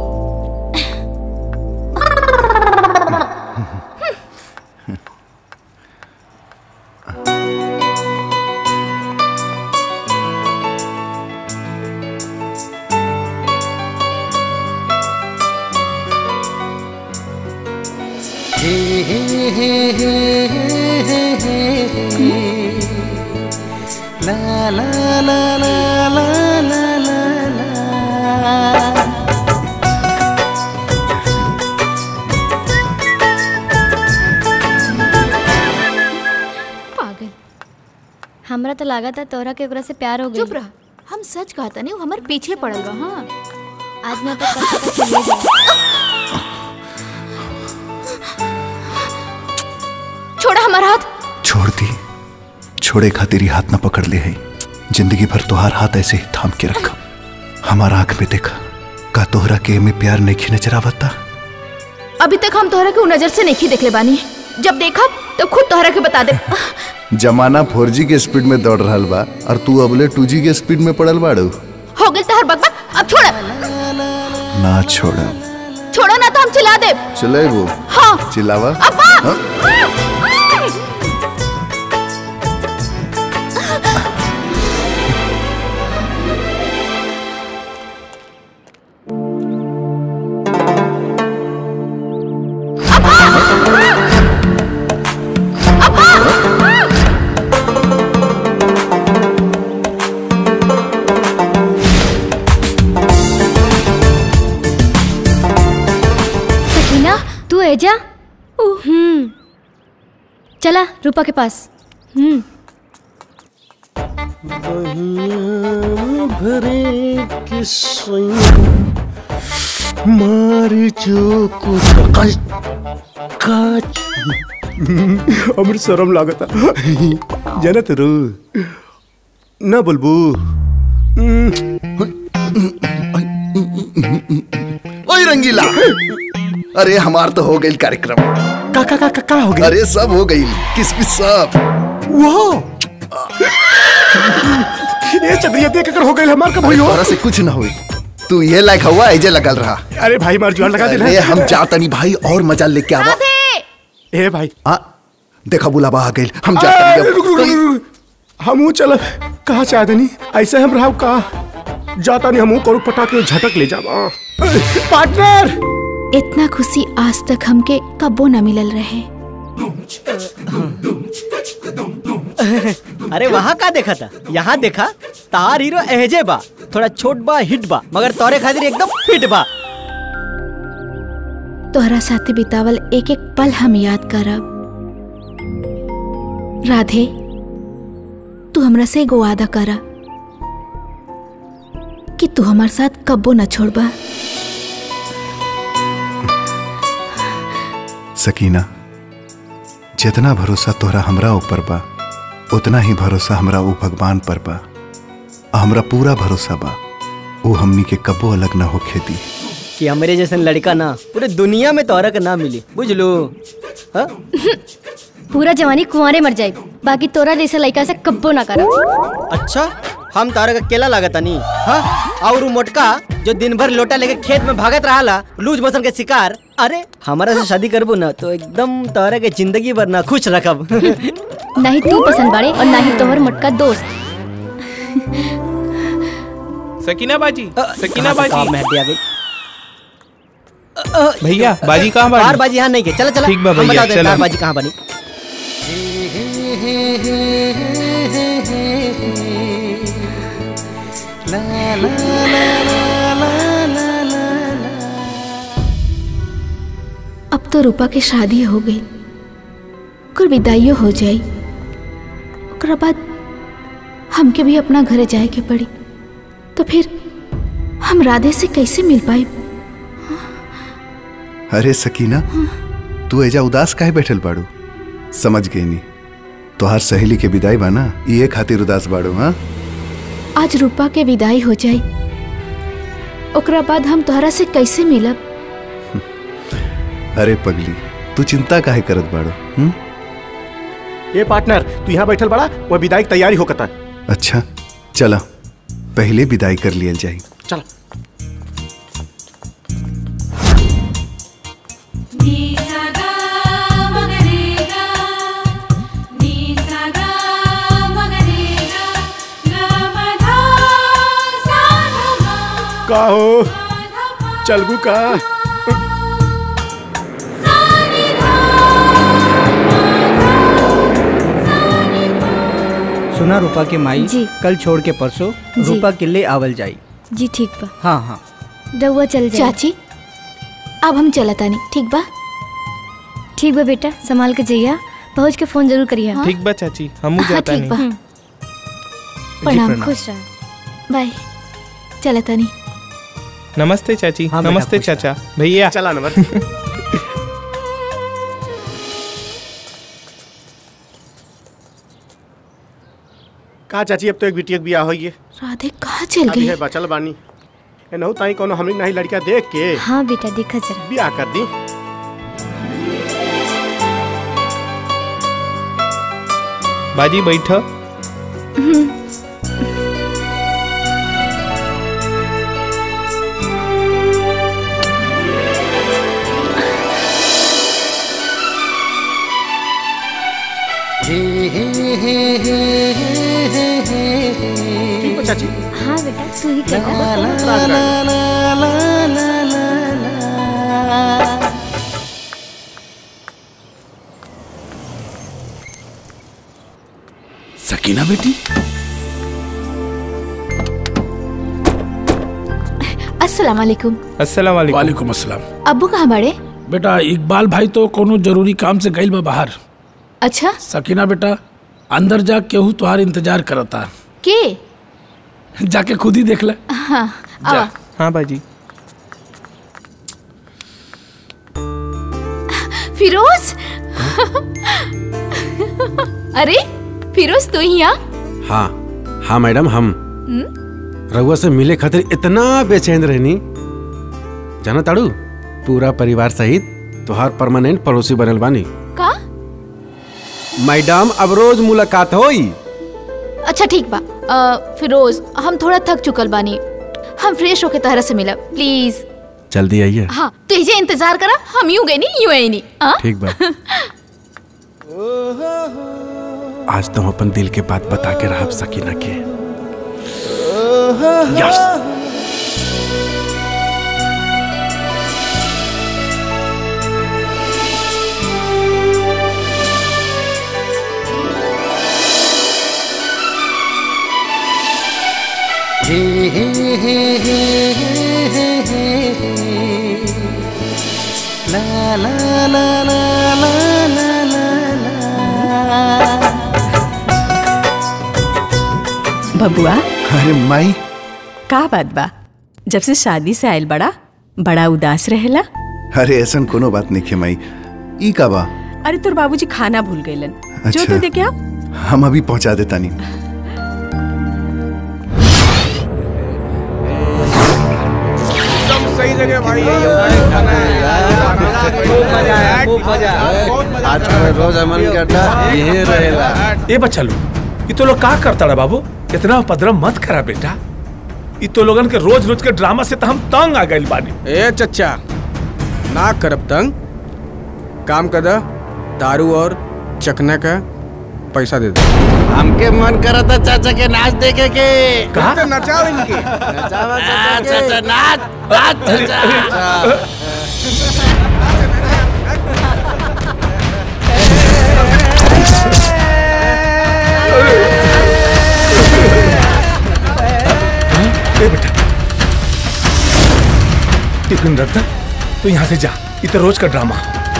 ला ला ला ला ला ला ला ला पागल हमरा तो लगा था तोरा के ओकरा से प्यार हो गई चुप रह हम सच कहता नहीं हमारे पीछे पड़ल बा हाँ आज मैं तो पता पता चलिए जाए छोड़ा हमारा हाथ छोड़ दी छोड़े खातिर ही हाथ न पकड़ ले है जिंदगी भर तोहार हाथ ऐसे ही थाम के रखा हमारा आंख में देखा का तोहरा के में प्यार नहीं नजर आवता अभी तक हम तोहरा के उ नजर से नहीं देखले बानी जब देखा तो खुद तोहरा के बता दे जमाना फोर के स्पीड में दौड़ रहा बा और तू अबले टू के स्पीड में पड़ल बाड़ू हो गई तोहर बकबक अब छोड़ ना छोड़ छोड़ो ना तो हम चिल्ला दे चले वो हाँ चिल्लावा अब्बा हाँ? सकीना तू एजा हम्म चला रूपा के पास हम्म भरे किस्सों मारी जो कुछ काच अमर शरम लागता जानत रू ना बोलबू ओए रंगीला अरे हमार तो हो गई कार्यक्रम का का का का हो गई अरे सब हो गई किसमिस सब वो ये चंद्रिया देख कर हो गई हमार कब हुई हो तोरा से कुछ ना हुई तू ये लायक हुआ ऐजे लगल रहा अरे भाई मार जुआन लगा दे अरे हम जाता नहीं भाई और मजा लेके आवा ए भाई हाँ देखा बुलावा आ गई हम आ, जाता रुक, रुक, रुक, रुक। हमू चल कहा चाहदनी ऐसे हम रहा का जाता नहीं हमू करू पटा के झटक ले जावा पार्टनर इतना खुशी आज तक हमके कबो न मिलल रहे अरे वहाँ का देखा था यहाँ देखा तार हीरो एहजे बा थोड़ा छोट बा हिट बा मगर तोरे खातिर एकदम फिट बा तोहरा साथे बितावल एक एक पल हम याद करब राधे तू हमरा से एगो वादा करा कि तू हमारे साथ कब्बो न छोड़बा सकीना जितना भरोसा तोहरा हमरा ऊपर बा उतना ही भरोसा हमरा ऊ भगवान पर बा आ हमरा पूरा भरोसा बा वो हमनी के कबो अलग ना होखे दी कि हमरे जैसन लड़का ना पूरे दुनिया में तोहरा के ना मिली बुझ लो हाँ? पूरा जवानी कुंवारे मर जाए बाकी तोरा जैसा लड़का से कब्बो ना करा अच्छा हम तारा का केला लागता नहीं हाँ और उ मोटका जो दिन भर लोटा लेके खेत में भागत रहा लूज मोशन के शिकार अरे हमारा से शादी करबू ना तो एकदम तारा के जिंदगी भर ना खुश रखब नहीं तू पसंद बाड़े और ना ही तोहर मोटका दोस्त सकीना बाजी सकीना कहाँ से काम बाजी में हड्डी आ गई भैया बाजी कहाँ बाड़ी तार बाजी यहाँ नहीं के चला चला ठीक बा हम भैया, बता दें चला। तार बाजी कहाँ बनी ला ला ला ला ला अब तो रूपा के शादी हो गई ओकर विदाइयो हो जाई ओकरा बाद हमके भी अपना घरे जाए के पड़ी तो फिर हम राधे से कैसे मिल पाई अरे सकीना तू एजा उदास काहे बैठल बाड़ू समझ गई नी तोहार सहेली के विदाई बा ना ये खातिर उदास बाड़ू हाँ आज रूपा के विदाई हो जाई ओकरा बाद हम तोहरा से कैसे मिलब अरे पगली तू चिंता काहे करत बाड़ू हुँ? ए पार्टनर तू यहाँ बैठल बड़ा वो विदाई की तैयारी होकता अच्छा चला पहले विदाई कर लियल जाई चल का हो चलगू का सुना रूपा के माई जी। कल छोड़ के परसों जी। रूपा के ले आवल जाई जी ठीक बा हाँ हाँ रउआ चल जाए चाची अब हम चला तानी ठीक बा ठीक बा बेटा संभाल के जइया पहुँच के फोन जरूर करिए ठीक बा चाची हमू हाँ, जाता ठीक बा नहीं प्रणाम प्रणाम। खुश रह बाय चला तानी नमस्ते चाची हाँ, बेटा, नमस्ते खुश चाचा भैया चला नंबर का चाची अब तो एक बिटिया के बियाह होइए राधे कहाँ चल अभी गई है बचल बानी एनहु ताई कोनो हमनी नहीं लड़का देख के हाँ बेटा देखा जरा बियाह कर दी बाजी बैठ ठीक है चाची हाँ बेटा तू ही कहता सकीना बेटी अस्सलाम वालेकुम अस्सलाम वालेकुम वालेकुम अस्सलाम अब्बू कहाँ बड़े बेटा इकबाल भाई तो कोनो जरूरी काम से गइल बा बाहर अच्छा सकीना बेटा अंदर जा केहू तुहार इंतजार करता के जाके खुद ही देख ले हाँ आवा हाँ बाजी फिरोज अरे फिरोज तू ही यहाँ हाँ हाँ मैडम हम रउआ से मिले खातिर इतना बेचैन रहनी जाना ताड़ू पूरा परिवार सहित तुहार परमानेंट पड़ोसी बनल बानी का मैडम अब रोज मुलाकात होई अच्छा ठीक बा अ, फिरोज हम थोड़ा थक चुकल बानी हम फ्रेश होके तहरा से मिलब प्लीज जल्दी आइए हाँ तुझे इंतजार करा हम यूं गए नहीं यूं आई नहीं हाँ? ठीक बा आज तुम अपन दिल के बात बता के रह सकीना के यस बबुआ अरे माई का बात बा जब से शादी से आयल बड़ा बड़ा उदास रहेला अरे ऐसन कोनो बात नहीं है माई ई का बा अरे तोर बाबूजी खाना भूल गईलन जो अच्छा। तो देखे आप हम अभी पहुंचा देता नहीं सही जगह भाई आज रोज अमन के अड्डा यही रहेला ए बच्चा लोग ये तो लोग का करता रहा बाबू इतना उपद्रव मत करा बेटा ये तो लोगन के रोज रोज के ड्रामा से तो हम तंग आ गए बानी ए चच्चा ना करब तंग काम कर दा दारू और चखने का पैसा दे दे हमके मन करता चाचा के नाच देखे के कहा तो नचाओ इनके नचावा चाचा नाच नाच चाचा ए बेटा टिफिन रख दे तो यहाँ से जा ये तो रोज का ड्रामा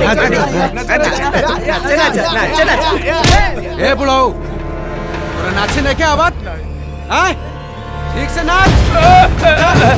ए बुलाओ तोरा नाचे नहीं क्या आवाज आए ठीक से नाच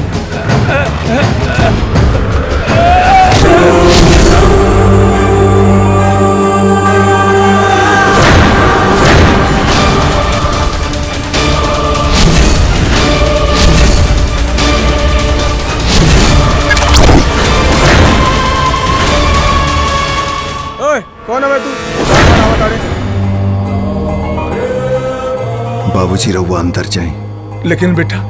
ओए कौन है बे तू बाबूजी रहुआ अंदर जाए लेकिन बेटा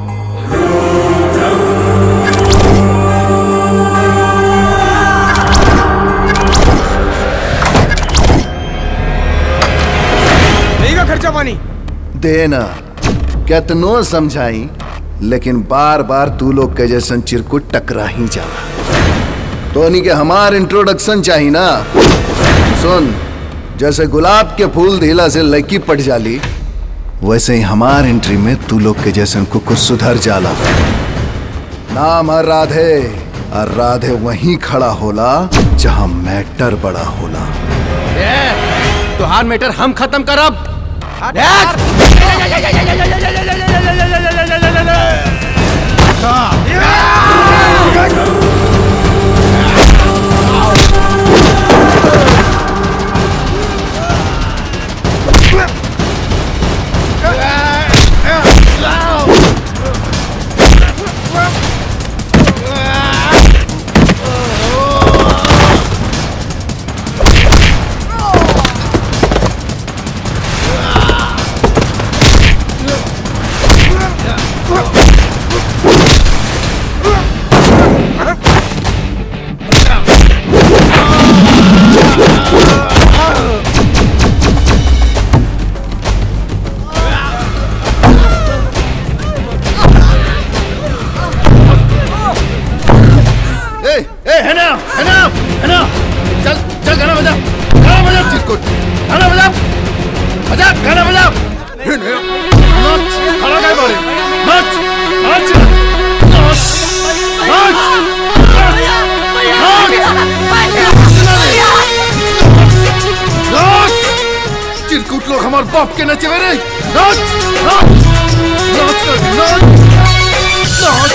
नहीं का खर्चा पानी देना कितनो समझाई लेकिन बार बार तू लोग के जैसन चिरकुट टकरा ही जाला तो के हमार इंट्रोडक्शन चाहिए ना सुन जैसे गुलाब के फूल धीला से लड़की पट जाली वैसे ही हमार एंट्री में तू लोग के जैसन कुकुर सुधर जाला नाम है राधे और राधे वहीं खड़ा होला जहां मैटर बड़ा होला तुहार मैटर हम खत्म करब ए, ए, है ना, है ना, है ना। चल, चल गाना बजा, गाना बजा चिरकुट, गाना बजा, बजा, गाना बजा। हे ने, नाच, खड़ा काय बारे, नाच, नाच, नाच, नाच, नाच, नाच। चिरकुट लोग हमारे बाप के नचे रे नाच नाच नाच नाच नाच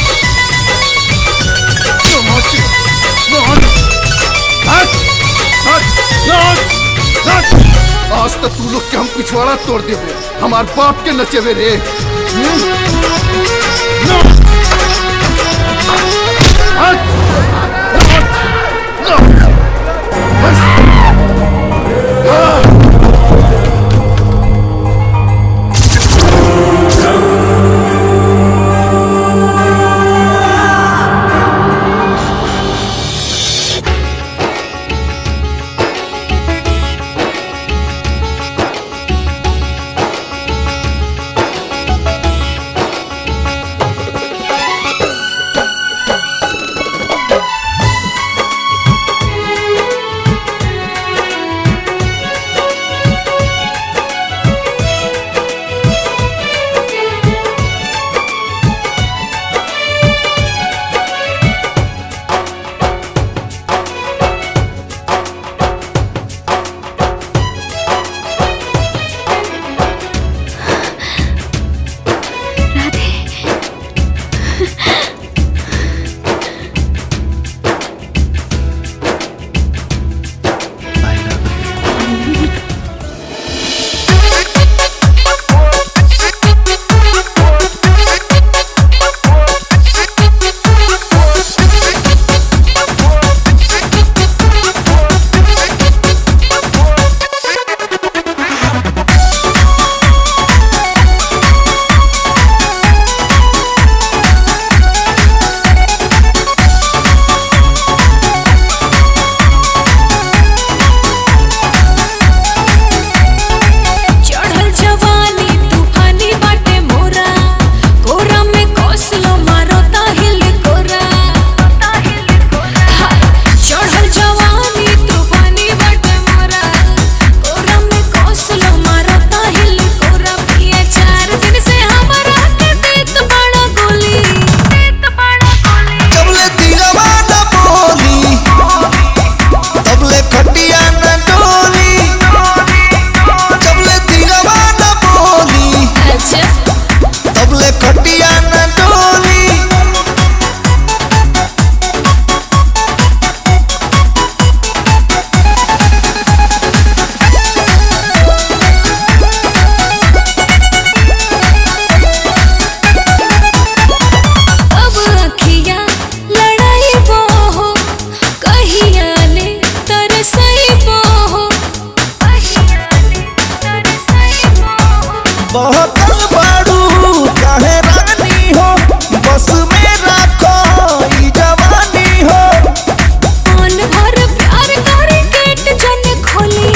आज तक तू लोग के हम पिछवाड़ा तोड़ देवे हमार बाप के नचेवे रे काहे रानी हो बस में रखो ई जवानी हो मन भर प्यार करे गेट जन खोली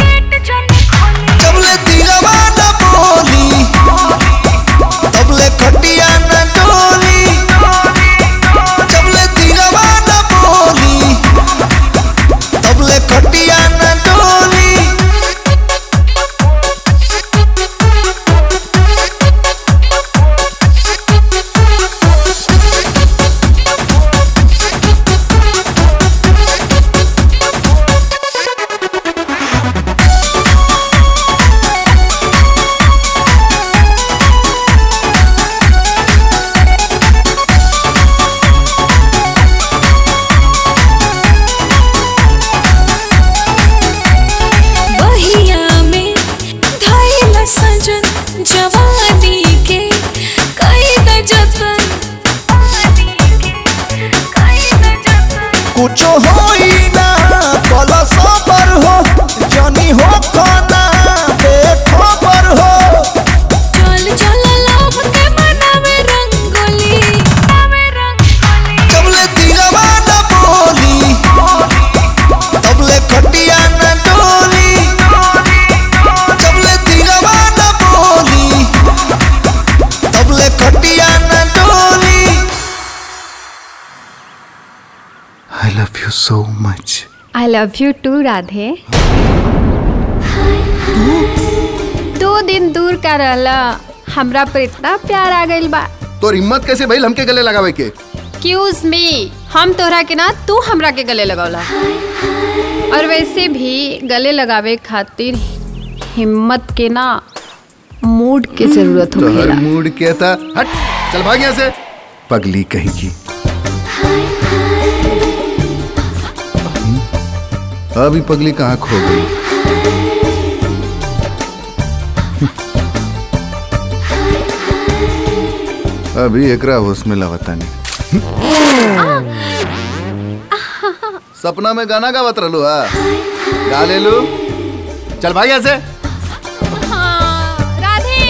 जबले दिलवा न बोली तबले खटिया न डोली जबले दिलवा न बोली तबले खटिया न डोली बहिया में धैल सजन जवानी के कई द जतन कुछो होई ना बोलो सबर हो जनी हो खाना बेखबर हो चल चल लव के मनावे रंगोली जबले दिलवा न बोली तबले खटिया न डोली जबले दिलवा न बोली तबले खटिया न डोली आई love you so much I love you too Radhe दो दिन दूर का रहला हमरा पर इतना प्यार आ गइल बा तोर हिम्मत कैसे भइल हमके गले लगावे के एक्सक्यूज मी हम तोहरा के ना तू हमरा के गले लगौला और वैसे भी गले लगावे खातिर हिम्मत के ना मूड के जरूरत तोहर होखेला मूड क्या था हट चल भाग यहाँ से पगली कहेगी अभी पगली कहाँ खो गई अभी एकरा होश में लावता नहीं सपना में गाना गावत रहलू हा गा ले लू चल भाग यहाँ से राधे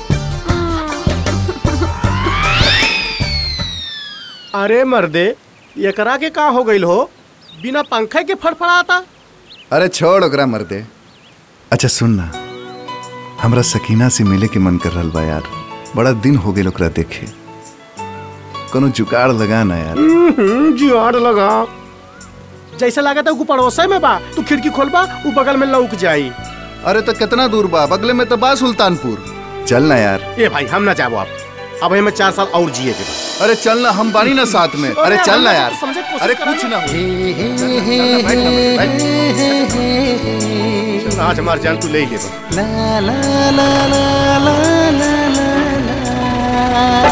अरे मर्दे एकरा के का हो गइल हो बिना पंखे के फड़फड़ाता अरे छोड़ ओकरा मर दे अच्छा सुन ना हमरा सकीना से मिले के मन कर रहल बा यार बड़ा दिन हो गए ओकरा देखे कोनो जुगाड़ लगा ना यार जुआड़ लगा जैसे लागत है पड़ोसे में बा तू खिड़की खोलबा उ बगल में लौक जाई अरे तो कितना दूर बा बगले में तो बा सुल्तानपुर चल ना यार ए भाई हम ना जाबो आप अब हमें चार साल और जिए के बा। अरे चल ना हम बानी ना साथ में अरे चल ना हम यार समझे कोशिश अरे करा कुछ ना। ना हो चल ना, बैठ ना, बैठ। चल, आज हमार जान तू ले ही ले बा। ला ला ला ला ला ला ला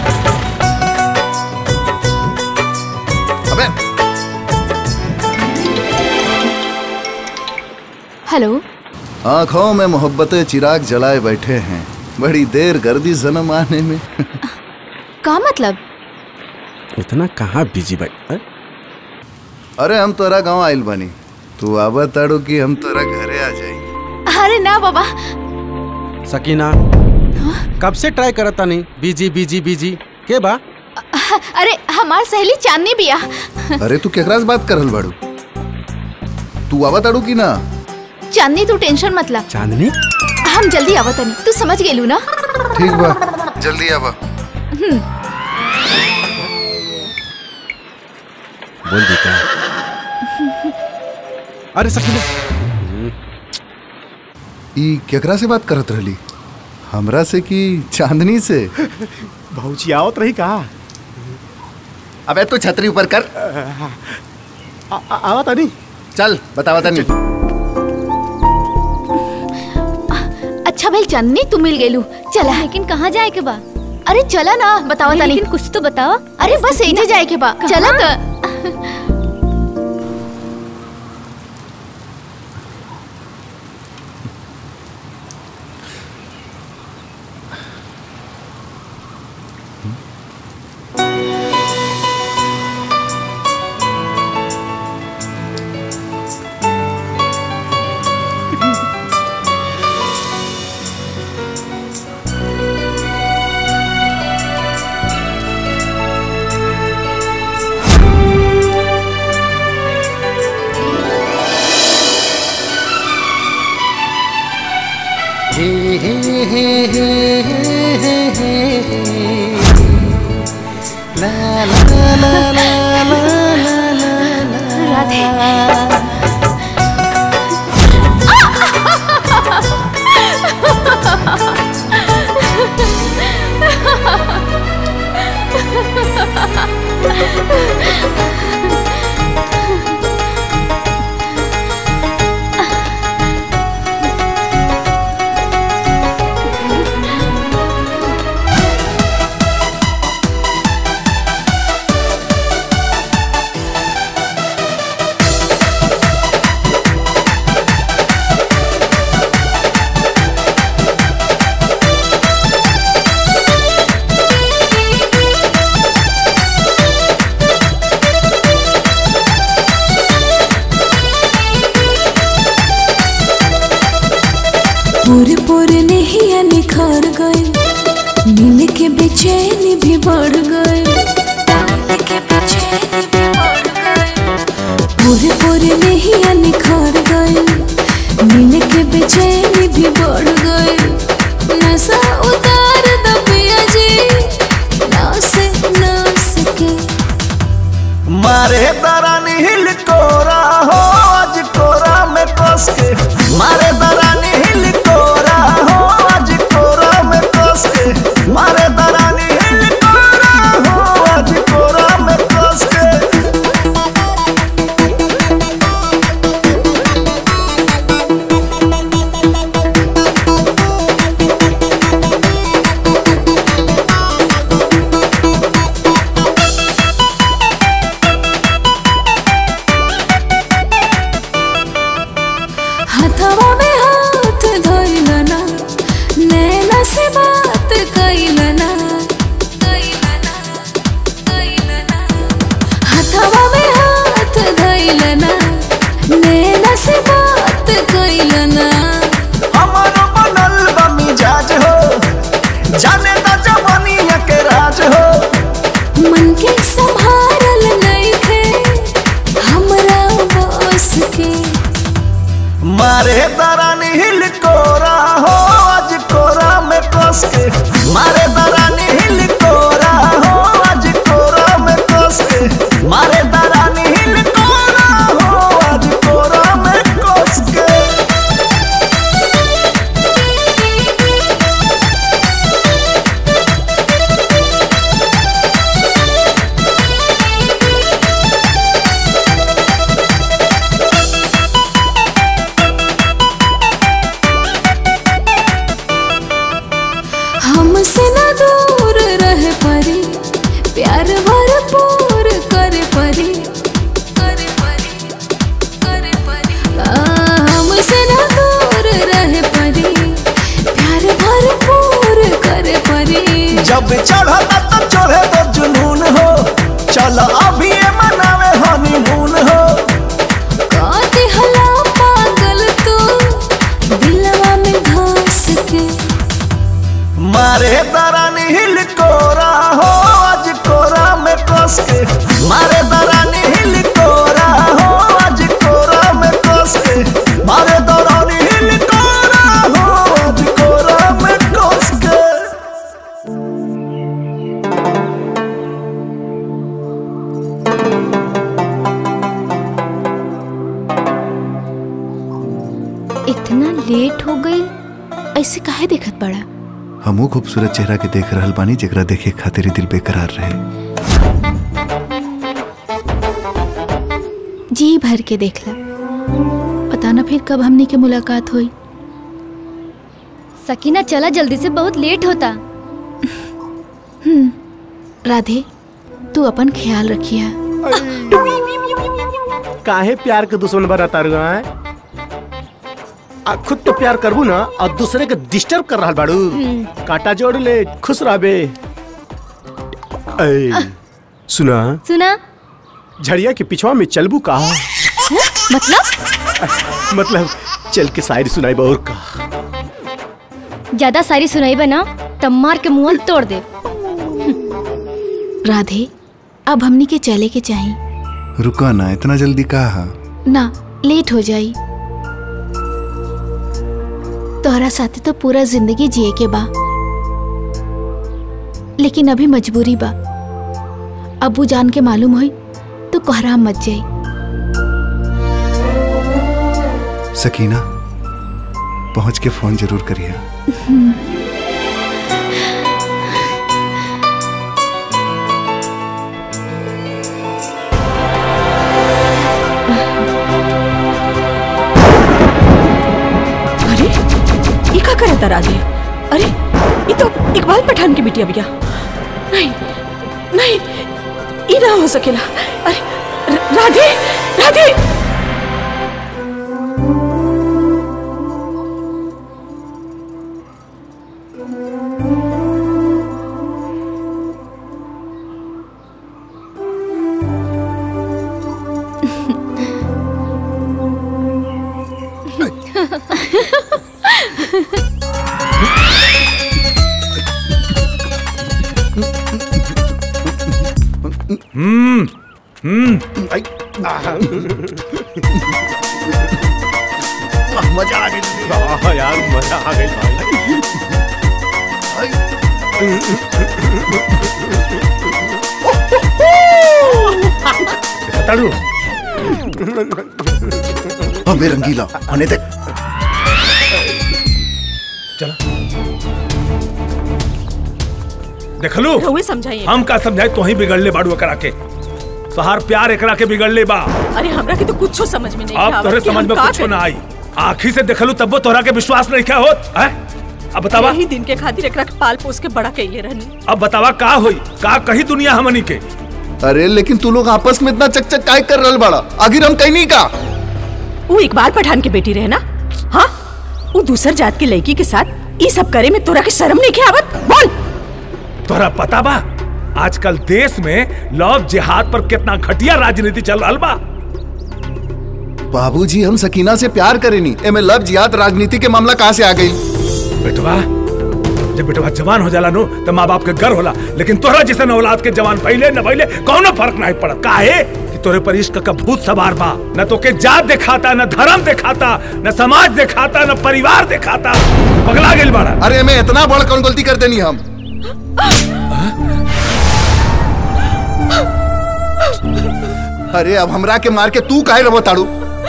अबे हेलो आंखों में मोहब्बत चिराग जलाए बैठे हैं बड़ी देर गर्दी जन्म आने में का मतलब इतना कहाँ बिजी भाई अरे हम तोरा गांव आइल बनी तू आवा ताड़ू कि हम तोरा घरे आ जाई अरे ना बाबा सकीना कब से ट्राई करता नहीं बिजी बिजी बिजी के बा अरे हमार सहेली चांदनी बिया अरे तू केकरा से बात करल बाड़ू तू आवा ताड़ू कि ना चांदनी तू टेंशन मत ला चांदनी हम जल्दी आवतनी तू समझ गेलू ना ठीक बा जल्दी आवा हम्म, बोल देता अरे सकीना ई केकरा से बात करत रहली हमरा से कि चांदनी से भौजी आवत रही का अबे तू छतरी ऊपर कर आवत नहीं चल बतावा तनी अच्छा भाई चांदनी तू मिल गेलू चला लेकिन कहाँ जाए के बा अरे चला ना बतावा तनी लेकिन कुछ तो बताओ अरे बस एजे जाए के बा चला त पूरे पूरे नहीं निखर गए नींद के बेचैनी भी बढ़ गए पूरे पूरे नहीं निखर गए नींद के बेचैनी भी बढ़ गए नशा उतार दो पिया जी नास नास के मारे दरानी हिल कोरा हो आज कोरा में कस के मारे दरानी हिल कोरा हो आज कोरा में कस के मारे दरानी हिल कोरा हो आज कोरा में कस के हथवा में हाथ धइलना नैना से बात कइलना हथवा में हाथ धइलना नैना से बात कइलना हमारो बनल बा मिजाज हो जाने दा जवानिया के राज हो मन के संभारल नहीं थे हमरा बस के मारे दरानी हिल कोरा हो आज कोरा में कस के मारे दरानी हिल कोरा हो आज कोरा में कस के मारे दरानी हिल कोरा हो आज कोरा में कस के हमसे न दूर रह परी प्यार भरपूर कर परी करे परी करे परी आ, हमसे न दूर रह परी प्यार भरपूर कर परी जब चढ़ला तो चढ़े तो जुनून हो चल अभी ये मनावे हनीमून हो काते हला पागल तू दिलवा में घास के मारे दरानी हिल कोरा हो आज कोरा में कस के मारे दरानी हिल कोरा हो आज कोरा में कस के मारे दरानी हिल कोरा हो आज कोरा में कस के इतना लेट हो गई ऐसे काहे देखत बड़ा हमू खूबसूरत चेहरा के देख रहल बानी जेकरा देखे खातिर ही दिल बेकरार रहे जी भर के देखला पता ना फिर कब हमनी के मुलाकात हुई सकीना चला जल्दी से बहुत लेट होता हम्म राधे तू अपन ख्याल रखिया काहे प्यार के दुश्मन बनाता रहा है आ खुद तो प्यार करबू ना और दूसरे के डिस्टर्ब कर रहा बाड़ू काटा जोड़ ले खुश रहबे ऐ, सुना सुना झड़िया के पिछवा में चलबू का मतलब मतलब चल के शायरी सुनाई और का ज्यादा सारी सुनाई बना तब मार के मुंह तोड़ दे राधे अब हमनी के चले के चाहिए रुका ना इतना जल्दी कहा ना लेट हो जाई तोहरा तोहरा साथे तो पूरा जिंदगी जिए के बा लेकिन अभी मजबूरी बा अबू जान के मालूम हुई तो कोहरा मत जाई सकीना पहुंच के फोन जरूर करिए अरे ये का करे तरा दे अरे ये तो इकबाल पठान की बिटिया भैया नहीं नहीं ये ना हो सकेला अरे र- राधे राधे हम्म हम्म मजा आ गई यार मजा आ गई ताड़ू अबे रंगीला आने देख देखलू रहुए समझाइए हम का समझाए तो ही बिगड़ले बाड़ू करा के तोहार प्यार एकरा के बिगड़ले बा अरे हमरा के तो कुछ समझ में नहीं अब आवत तोहरे कि हम समझ में का कुछ करी। ना आई आखी से देखलू तब तोहरा के विश्वास नहीं क्या होत है अब बतावा यही दिन के खातिर एकरा के पाल पोस के बड़ा कैले रहनी अब बतावा का होई का कही दुनिया हमनी के अरे लेकिन तू लोग आपस में इतना चकचक काय कर रहा बड़ा आखिर हम कहीं नहीं का वो इकबाल पठान की बेटी रहे ना हाँ वो दूसर जात की लड़की के साथ ये सब करे में तोरा के शर्म नहीं के आवत बोल तोहरा पता बा आजकल देश में लव जिहाद पर कितना घटिया राजनीति चल रहा बा बाबूजी हम सकीना से प्यार करेनी एमे लव जिहाद राजनीति के मामला कहाँ से आ गई बेटवा जब बेटवा जवान हो जाला नो तो माँ बाप के गर्व होला लेकिन तोहरा जैसे औलाद के जवान पहले न पहले कौनो फर्क नहीं पड़ा काहे कि तोरे पर इश्क का भूत सवार बा न तो के जात दिखाता न धर्म दिखाता न समाज दिखाता न परिवार दिखाता पगला गेल बाड़ा अरे मैं इतना बड़ कौन गलती कर देनी हम अरे अब हमरा के मार के तू काहे रहो ताड़ू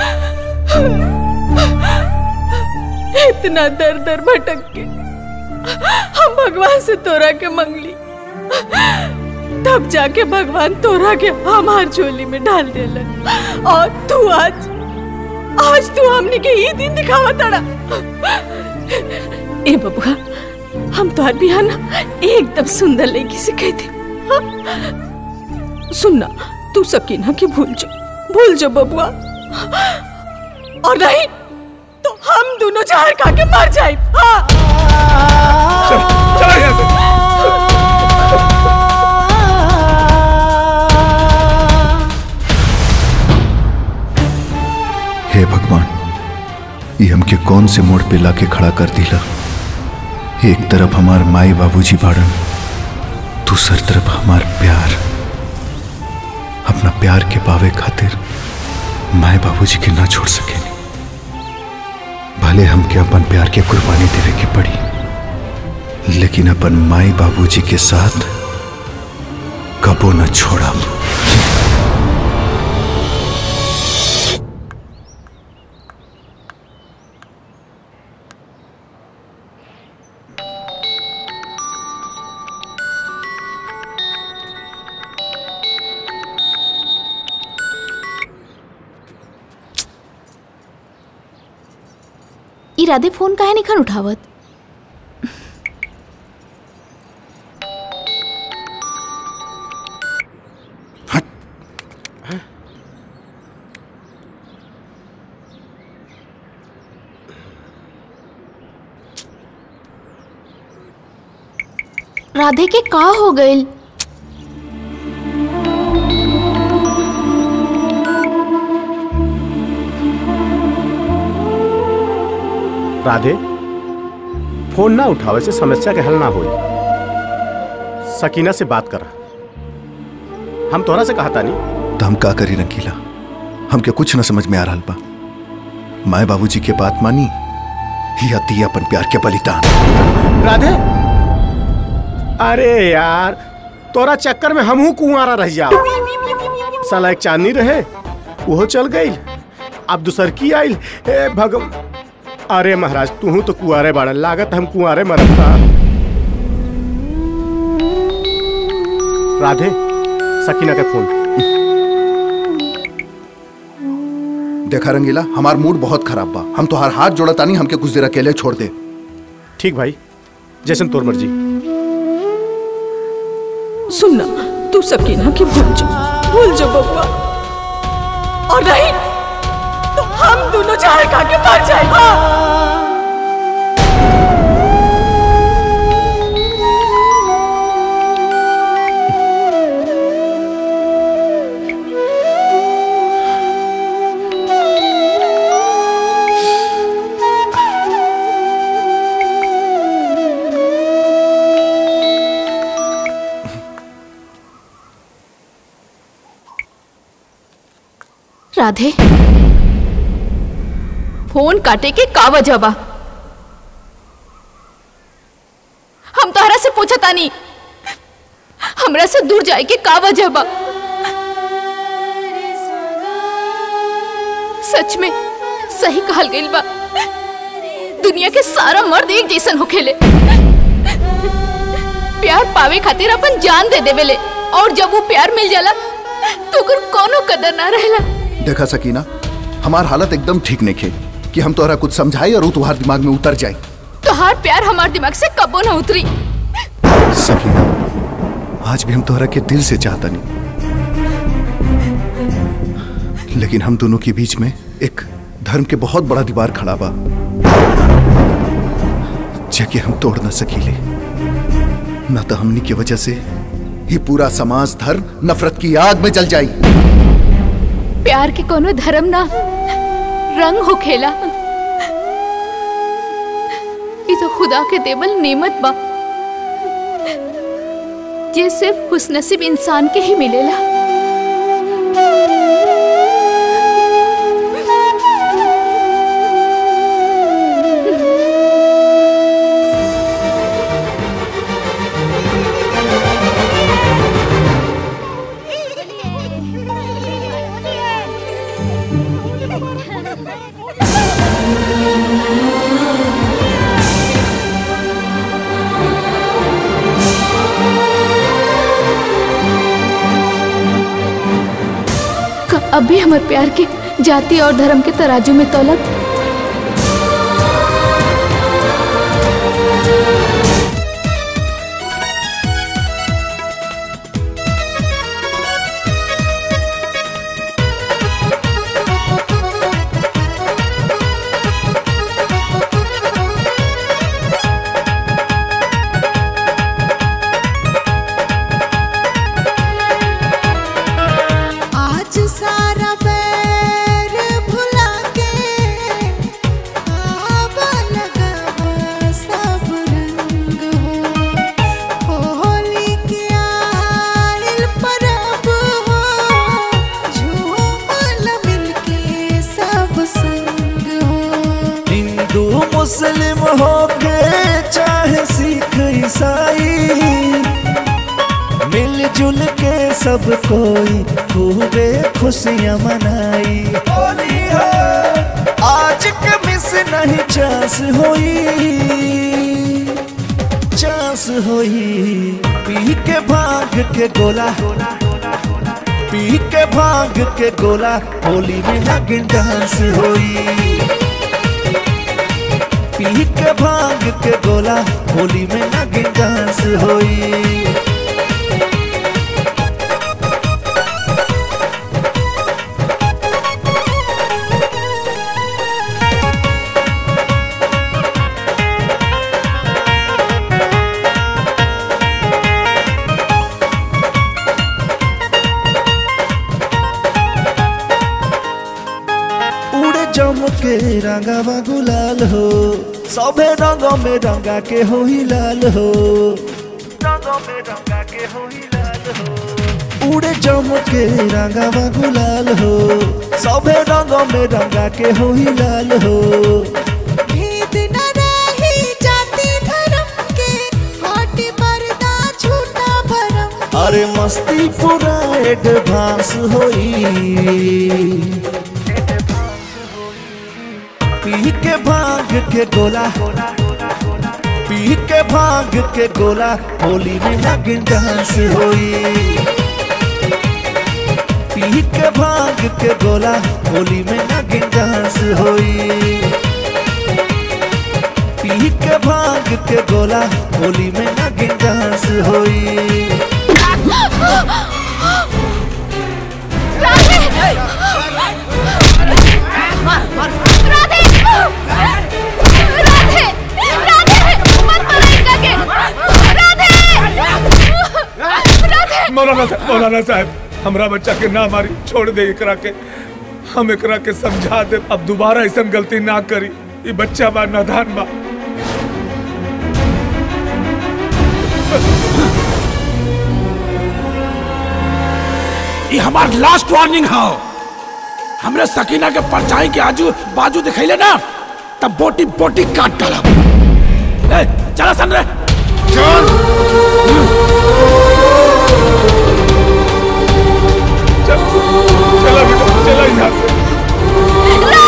इतना दर दर भटक के हम भगवान से तोरा के मंगली तब जाके भगवान तोरा के हमार झोली में डाल देलन और तू आज आज तू हमने के ही दिन दिखावा तड़ा ए बबुआ हम तोहर बियाह ना एकदम सुंदर लड़की से कहते हाँ? सुनना तू सकीना के भूल जा भूल जा बबुआ और नहीं तो हम दोनों जहर खा के मर जाए हाँ चला यहाँ से हे भगवान ये हमके कौन से मोड़ पे लाके खड़ा कर दिला एक तरफ हमार माई बाबूजी बाड़न दूसर तरफ हमार प्यार अपना प्यार के पावे खातिर माए बाबूजी के ना छोड़ सके भले हमके अपन प्यार के कुर्बानी देवे के पड़ी लेकिन अपन माई बाबूजी के साथ कबो न छोड़ा इरादे फोन काहे नहीं खन उठावत राधे के का हो गइल राधे फोन ना उठावे से समस्या के हल ना होई सकीना से बात करा हम तोरा से कहता नहीं तो हम का करी रंगीला हमके कुछ न समझ में आ रहा बा माए बाबूजी के बात मानी या दी अपन प्यार के बलिदान राधे अरे यार तोरा चक्कर में हमहू कुंवारा रह जा साला एक चांदनी रहे वो चल गई अब दूसर की आइल ए भगव अरे महाराज तू तो कुआरे बाड़ा लागत हम कुआरे मरता राधे सकीना के फोन देखा रंगीला हमार मूड बहुत खराब बा हम तो हर हाथ जोड़ा तानी हमके कुछ देर अकेले छोड़ दे ठीक भाई जैसन तोर मर्जी सुनना तू सकीना की भूल जा भूल जा बबुआ और नहीं तो हम दोनों जहर खा के मर जाए हाँ राधे फोन काटे के का वजह बा हम तोहरा से पूछा तानी हमरा से दूर जाए के का वजह बा सच में सही कहल गइल बा दुनिया के सारा मर्द एक जैसन होखेले प्यार पावे खातिर अपन जान दे देवेले और जब वो प्यार मिल जाला तो ओकर कोनो कदर ना रहेला देखा सकीना हमार हालत एकदम ठीक नहीं खे कि हम तोहरा कुछ समझाई और ऊ तुम्हार दिमाग में उतर जाए तोहार प्यार हमार दिमाग से कबो ना उतरी सकीना आज भी हम तोहरा के दिल से चाहता नहीं लेकिन हम दोनों के बीच में एक धर्म के बहुत बड़ा दीवार खड़ा बा जबकि हम तोड़ ना सकीले ना तो हमनी की वजह से ही पूरा समाज धर्म नफरत की आग में जल जाई प्यार के कोनो धर्म ना रंग हो खेला ये तो खुदा के देवल नेमत बा ये सिर्फ खुशनसीब इंसान के ही मिलेला का अब भी हमारे प्यार के जाति और धर्म के तराजू में तौलत आज सारा बैर भुला के आब लगब सब रंग हो होली के आइल परब हो झूमल मिलके सब संग हो हिंदू मुस्लिम हो के चाहे सिख ईसाई मिलजुल के सब कोई खूबे खुशियाँ मनाई होली है आज के मिस नहीं चांस होई चांस होई पी के भाग के गोला पी के भाग के गोला होली में नागिन डांस होई पी के भांग के गोला होली में नागिन डांस होई उड़े जम के रंगावा गुलाल हो सभे रंग में रंगा के हो ही लाल हो उड़े जम के रंगावा गुलाल हो सभे रंग में रंगा के हो ही लाल हो भेद न अरे मस्ती पूरा एडवांस होई पी के भांग के गोला पी के भांग के गोला होली में लगन डांस होई पी के भांग के गोला होली में लगन डांस होई पी के भांग के गोला होली में लगन डांस होई मौलाना साहब मौलाना साहब हमरा बच्चा के ना मारी छोड़ दे एकरा के हम एकरा के समझा दे अब दोबारा ऐसा गलती ना करी ये बच्चा बा नादान बा ये हमार लास्ट वार्निंग है हमरे सकीना के परछाई के आजू बाजू दिखैले ना तब बोटी बोटी काट डाला ए, चला सन रे चल चला बेटा चला यहाँ से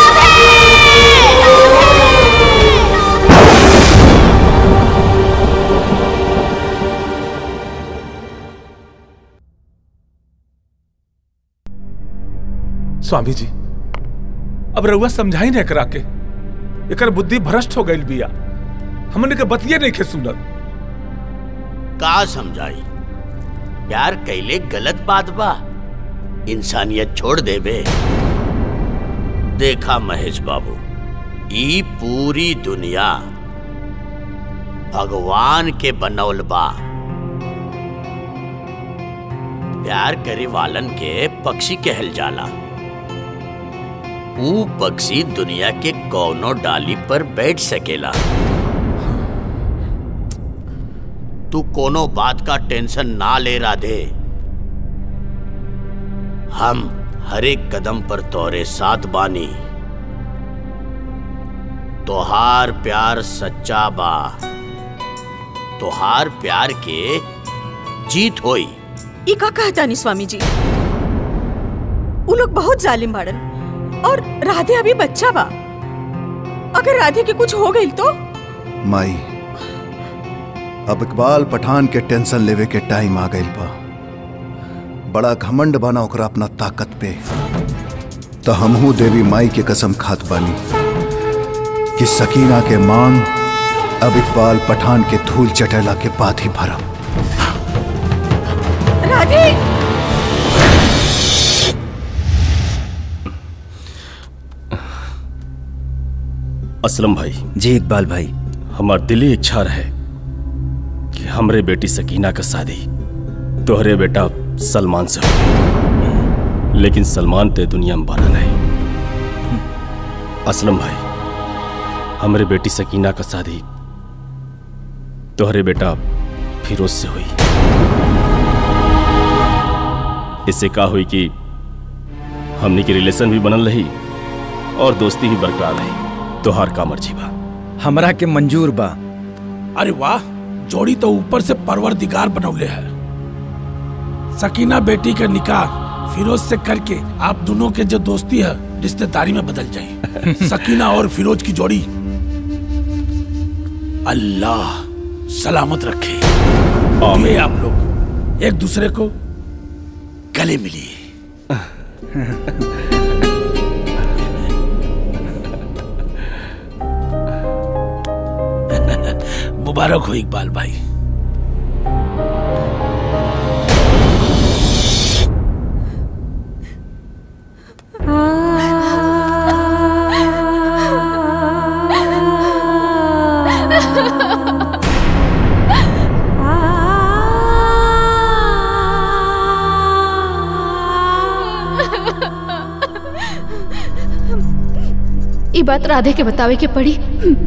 स्वामी जी अब रउआ समझाई नहीं करा के एकर बुद्धि भ्रष्ट हो गई बिया हमने के बतिये नहीं खे सुनल का समझाई प्यार कैले गलत बात बा इंसानियत छोड़ देबे देखा महेश बाबू ई पूरी दुनिया भगवान के बनौल बा प्यार करे वालन के पक्षी कहल जाला ऊ पक्षी दुनिया के कौनो डाली पर बैठ सकेला तू कोनो बात का टेंशन ना ले राधे हम हर एक कदम पर तोरे साथ बानी तोहार प्यार सच्चा बा तोहार प्यार के जीत होई ई का कहता नहीं स्वामी जी उ लोग बहुत जालिम बाड़न और राधे अभी बच्चा बा अगर राधे के कुछ हो गई तो माई अब इकबाल पठान के टेंशन लेवे के टाइम आ गइल बा बड़ा घमंड बना ओकरा अपना ताकत पे तो हमहू देवी माई के कसम खात बानी कि सकीना के मांग अब इकबाल पठान के धूल चटेला के बाद ही भरम राधे असलम भाई जी इकबाल भाई हमार दिली इच्छा रहे कि हमरे बेटी सकीना का शादी तोहरे बेटा सलमान से हो लेकिन सलमान ते दुनिया में बना नहीं असलम भाई हमरे बेटी सकीना का शादी तोहरे बेटा फिरोज से हुई इससे का हुई कि हमनी के रिलेशन भी बनल रही और दोस्ती भी बरकरार रही तोहार का मर्जी बा हमरा के मंजूर बा अरे वाह जोड़ी तो ऊपर से परवरदिगार बनौले है सकीना बेटी का निकाह फिरोज से करके आप दोनों के जो दोस्ती है रिश्तेदारी में बदल जाए सकीना और फिरोज की जोड़ी अल्लाह सलामत रखे आमीन आप लोग एक दूसरे को गले मिलिए मुबारक हो इकबाल भाई ये बात राधे के बतावे के पड़ी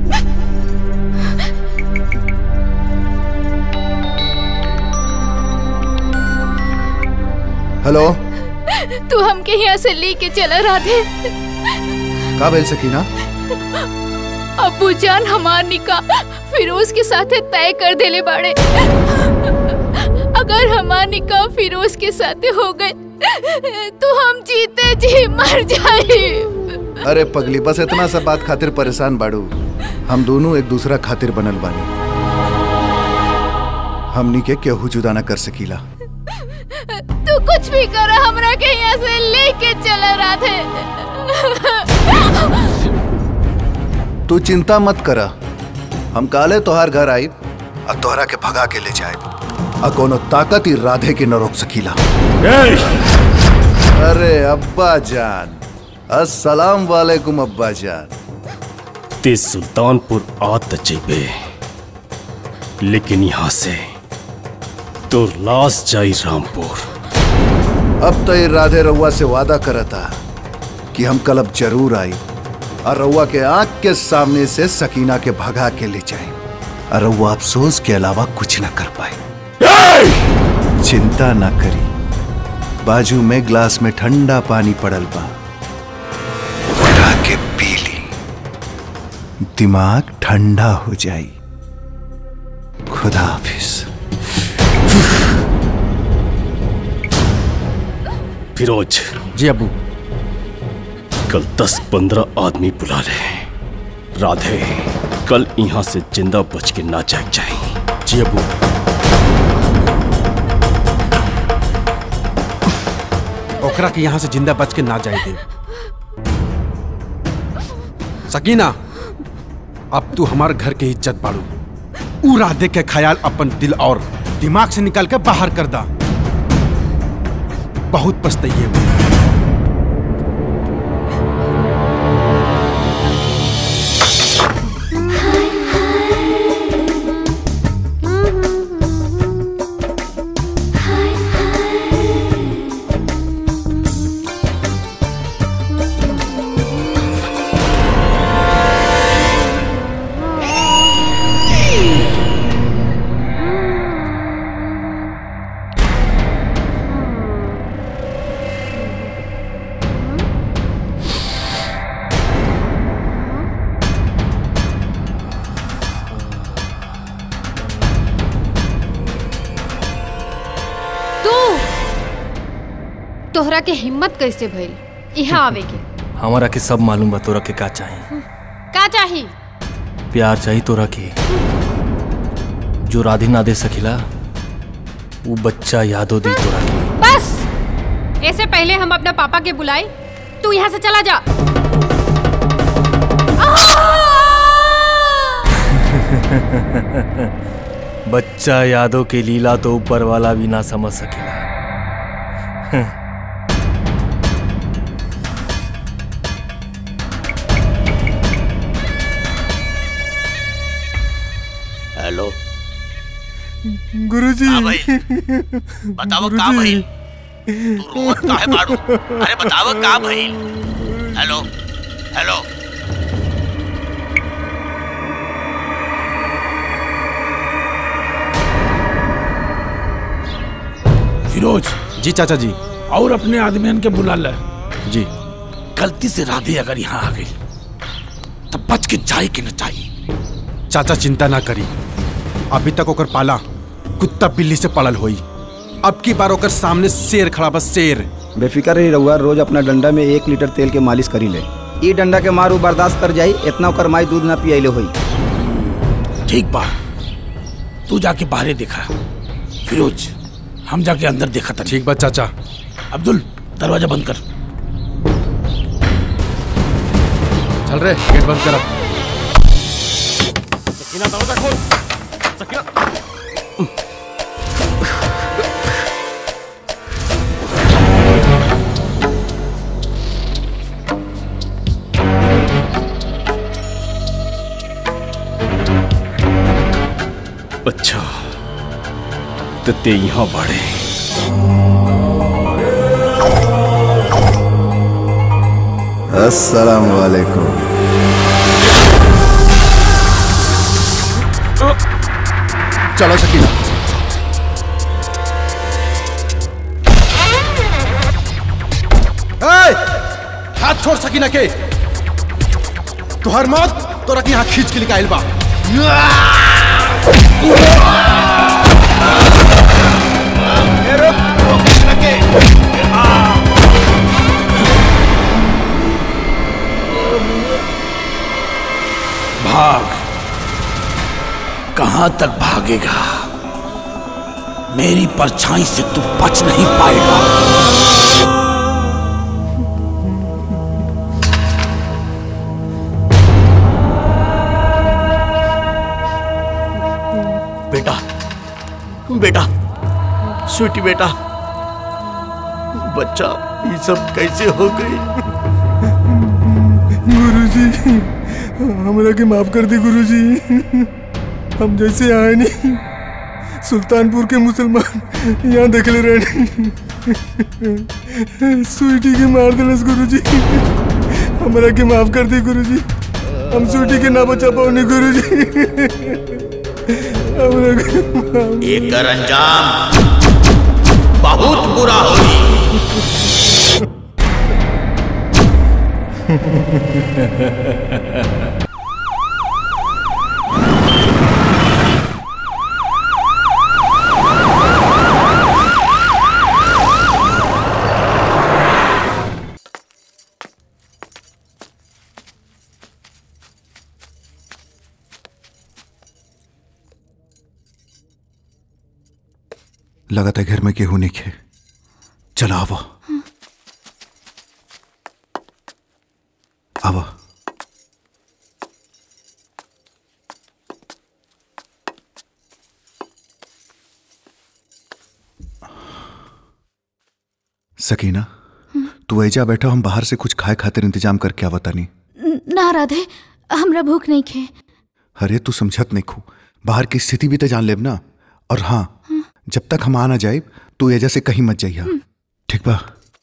हेलो तू हमके यहाँ से लेके चला राधे का बेल सकीना अबू जान हमार निकाह फिरोज के साथ तय कर देले बाड़े अगर अगर हमार निकाह फिरोज के साथ हो गए तो हम जीते जी मर जाए अरे पगली बस इतना सा बात खातिर परेशान बाड़ू हम दोनों एक दूसरा खातिर बनल बानी हमनी के केहू जुदा न कर सकीला तू कुछ भी कर हमरा के यहाँ से लेके चला राधे तू चिंता मत कर हम काले तोहार घर आई और तोहरा के भगा के ले जाए और कोनो ताकत ही राधे के न रोक सकीला अरे अब्बा जान अस्सलाम वालेकुम अब्बा जान ते सुल्तानपुर आ त जेबे लेकिन यहाँ से तो लाश जाई रामपुर अब तो ये राधे रउआ से वादा करता कि हम कल अब जरूर आई और रउआ के आंख के सामने से सकीना के भगा के ले जाए और रउआ अफसोस के अलावा कुछ न कर पाए चिंता ना करी बाजू में ग्लास में ठंडा पानी पड़ल बा उठा के पी ली दिमाग ठंडा हो जाई खुदा हाफिज फिरोज जी अबू कल दस पंद्रह आदमी बुला ले राधे कल यहाँ से जिंदा बच के ना जाग जाए जी अबू ओकरा के यहाँ से जिंदा बच के ना जाए दे सकीना अब तू हमार घर के इज्जत बाड़ू ऊ राधे के ख्याल अपन दिल और दिमाग से निकाल के बाहर कर दा बहुत पछताइए वो तू तोहरा के हिम्मत कैसे भइल यहाँ आवे के हमारा के सब मालूम बा तोरा के का चाहिए का चाही प्यार चाहिए तोरा के जो राधे ना दे सकिला वो बच्चा यादो दी तोरा के बस ऐसे पहले हम अपना पापा के बुलाए तू यहाँ से चला जा बच्चा यादों के लीला तो ऊपर वाला भी ना समझ सकेला हेलो गुरुजी हाँ भाई बताओ का भइल तू रोवत काहे बाड़ू अरे बताओ का भइल हेलो हेलो फिरोज जी चाचा जी और अपने आदमियन के बुला ले जी गलती से राधे अगर यहाँ आ गई तब बच के जाए कि न चाहिए चाचा चिंता ना करी अभी तक ओकर पाला कुत्ता बिल्ली से पड़ल होई अब की बार ओकर सामने शेर खड़ा बस शेर बेफिक्र रही रहुआ रोज अपना डंडा में एक लीटर तेल के मालिश करी ले ई डंडा के मारू बर्दाश्त कर जाई इतना ओकर माई दूध ना पियाइले होई ठीक बा तू जाके बाहरे देखा फिरोज हम जाके अंदर देखा था ठीक बा चाचा अब्दुल दरवाजा बंद कर चल रे गेट बंद कर अब सकीना दरवाजा खोल सकीना अच्छा तो ते यहाँ बाड़े अस्सलाम वालेकुम चलो सकीना ए, हाथ छोड़ सकीना के तुहर मौत तोरा के यहाँ खींच के निकाल बा जहां तक भागेगा मेरी परछाई से तू बच नहीं पाएगा बेटा बेटा स्वीटी बेटा बच्चा ये सब कैसे हो गई गुरुजी हमरा के माफ कर दी गुरुजी हम जैसे आए नहीं सुल्तानपुर के मुसलमान यहाँ देखले रहे स्वीटी के मार दिलस गुरुजी हमरा के माफ कर दी गुरुजी हम स्वीटी के ना बचा पाओ गुरुजी हमरा के माफ- एकर अंजाम बहुत बुरा होई लगातार घर में केहू नहीं खे चलो आवो आवो सकीना तू ऐजा बैठा हम बाहर से कुछ खाए खातिर इंतजाम करके आवता नहीं ना राधे हमरा भूख नहीं खे अरे तू समझत नहीं खू बाहर की स्थिति भी तो जान लेब ना और हाँ जब तक हम आ ना जाए तू एजा से कहीं मत जाइया ठीक बा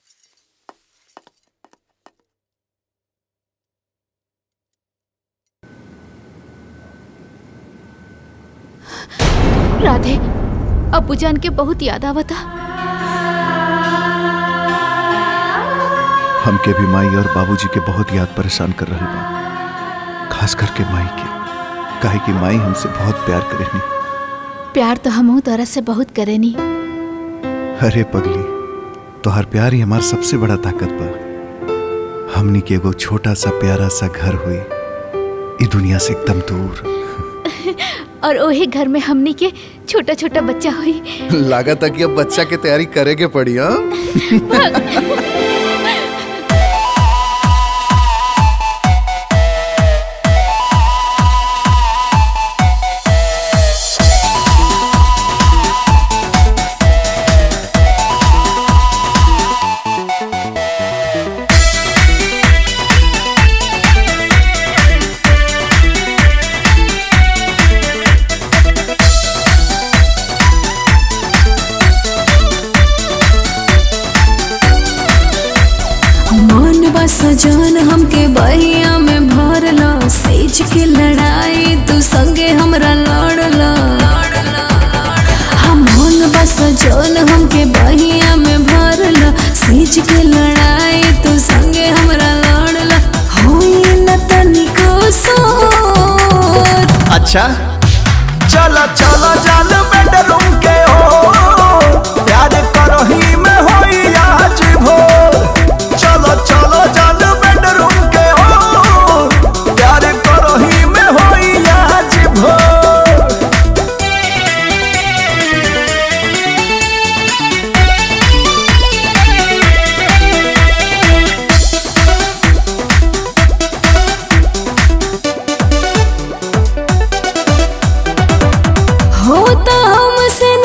राधे अबू जान के बहुत याद आवता हमके भी माई और बाबूजी के बहुत याद परेशान कर रही बा खास करके माई के काहे कि माई हमसे बहुत प्यार करेनी प्यार तो हमहू तोरा से बहुत करेनी अरे पगली तोहर प्यार ही हमार सबसे बड़ा ताकत बा हमनी के एगो छोटा सा प्यारा सा घर हुई ई दुनिया से एकदम दूर और ओही घर में हमनी के छोटा छोटा बच्चा हुई लागत है कि अब बच्चा के तैयारी करे के पड़ी हाँ मन बा सजन हमके बहिया में भरला सेज के लड़ाई तू संगे हमरा लड़ला हम मन बा सजन हमके बहिया में भरला सेज के लड़ाई तू संगे हमरा लड़ला होई न तनिको सोच अच्छा चला चला जान बेडरूम के हो प्यार करही में होई आज भोर चलो चलो जान बेडरूम के हो प्यार करही में होई आज भोर होता हमसे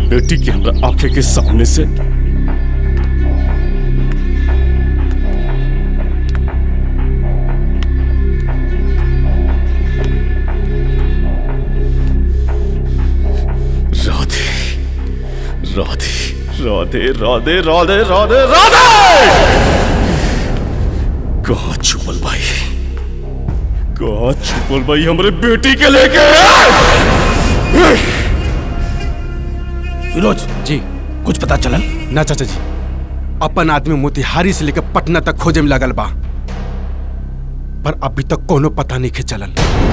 बेटी के हमरा आंखें के सामने से राधे राधे राधे राधे राधे राधे राधे कहा छुपल भाई कहा छुपल भाई हमारे बेटी के लेके फिरोज जी कुछ पता चलल ना चाचा जी अपन आदमी मोतिहारी से लेकर पटना तक खोजे में लगल बा पर अभी तक कोनो पता नहीं के चलल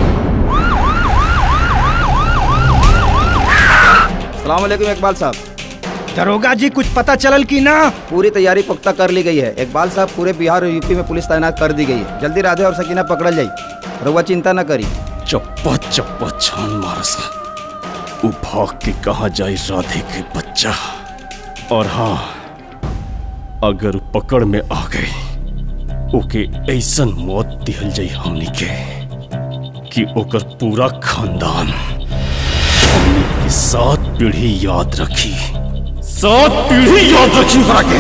सलामकुम इकबाल साहब दरोगा जी कुछ पता चलल की ना पूरी तैयारी पुख्ता कर ली गई है इकबाल साहब पूरे बिहार और यूपी में पुलिस तैनात कर दी गई है जल्दी राधे और सकीना पकड़ल जाई रुआ चिंता न करी चप्पा चप्पा छान मारस उ भाग के कहा जाए राधे के बच्चा और हाँ अगर उ पकड़ में आ गए ओके ऐसन मौत दिहल जाई हमनी के कि ओकर पूरा खानदान हमनी के सात पीढ़ी याद रखी सात पीढ़ी याद रखी ओकरा के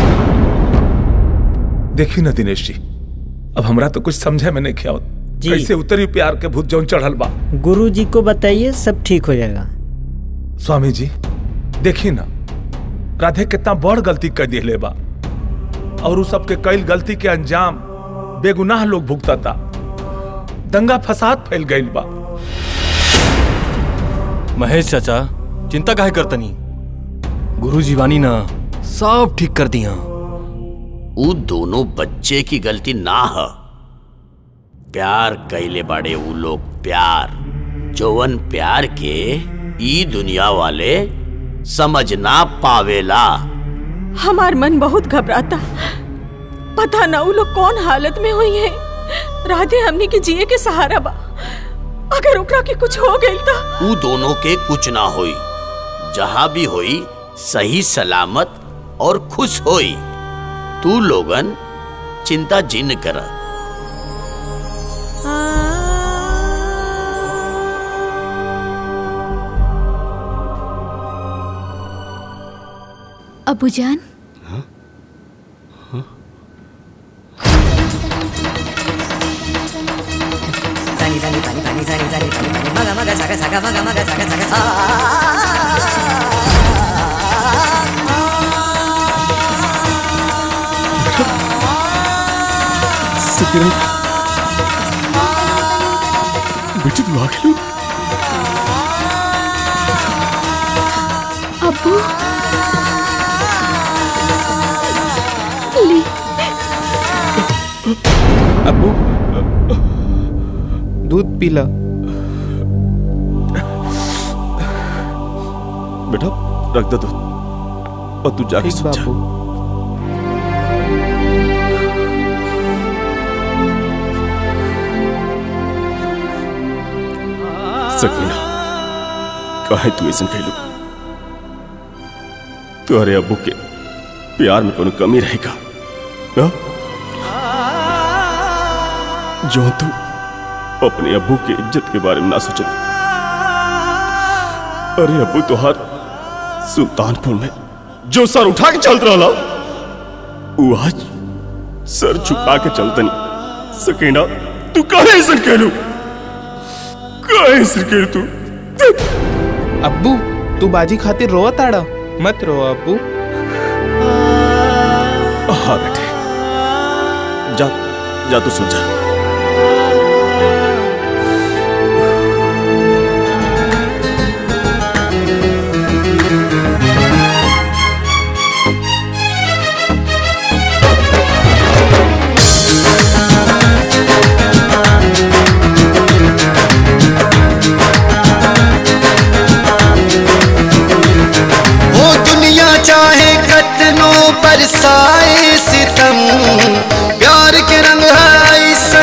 देखी ना दिनेश जी अब हमरा तो कुछ समझे में नहीं खियावत जी। कैसे उतरी प्यार के भूत जौन चढ़ल बा गुरु जी को बताइए सब ठीक हो जाएगा स्वामी जी देखी ना राधे कितना बड़ गलती कर दिले बा और उस सबके कईल गलती के अंजाम बेगुनाह लोग भुगतता दंगा फसाद फैल गईल बा महेश चाचा चिंता काहे करतनी गुरु जीवानी ना सब ठीक कर दिया उ दोनों बच्चे की गलती ना ह प्यार कैले बाड़े उ लोग प्यार जौवन प्यार के ई दुनिया वाले समझ ना पावेला हमार मन बहुत घबराता पता ना उ लोग कौन हालत में हुई है राधे हमनी के जिए के सहारा बा अगर ओकरा के कुछ हो गई तो उ दोनों के कुछ ना होई जहां भी होई सही सलामत और खुश होई तू लोगन चिंता जिन कर अबूजान Zani zani zani zani zani zani zani zani maga maga saga saga maga maga saga saga sa सकीना बेटी तू आ गई अबू ली अबू दूध पीला बेटा रख दे दूध और तू जाके सो जा सकीना काहे तू ऐसा कहलू तुम्हारे अब्बू के प्यार में कोनो कमी रहेगा ना जो तू अपने अब्बू के इज्जत के बारे में ना सोचल अरे अब्बू तुहार सुल्तानपुर में जो सर उठा के चलत रहा वो आज सर झुका के चलतनी सकीना तू काहे ऐसा कहलू काहे ऐसा कहलू तू अब्बू तू बाजी खातिर रोआ ताड़ा मत रो अब्बू हाँ बेटे जा जा तू सो जा वो दुनिया चाहे कतनो बरसाए सितम प्यार के रंग है इस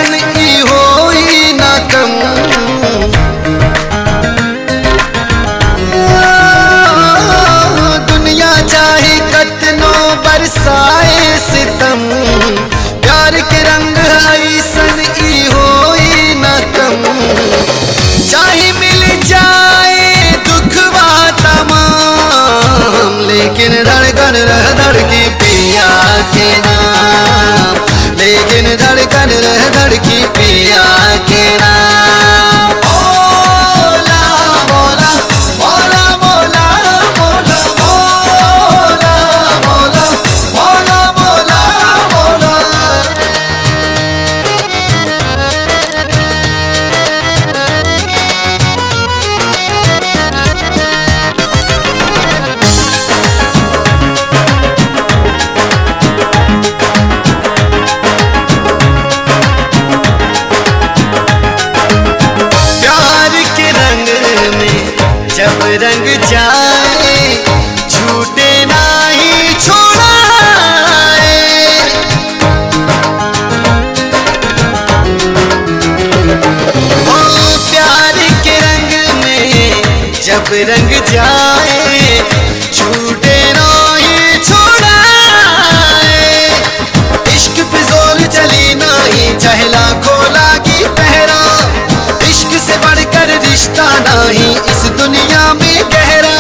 जब रंग जाए छूटे ना ये छोड़ाए इश्क पे जोर चली नहीं चाहे लाखों लागी पहरा इश्क से बढ़कर रिश्ता नहीं इस दुनिया में गहरा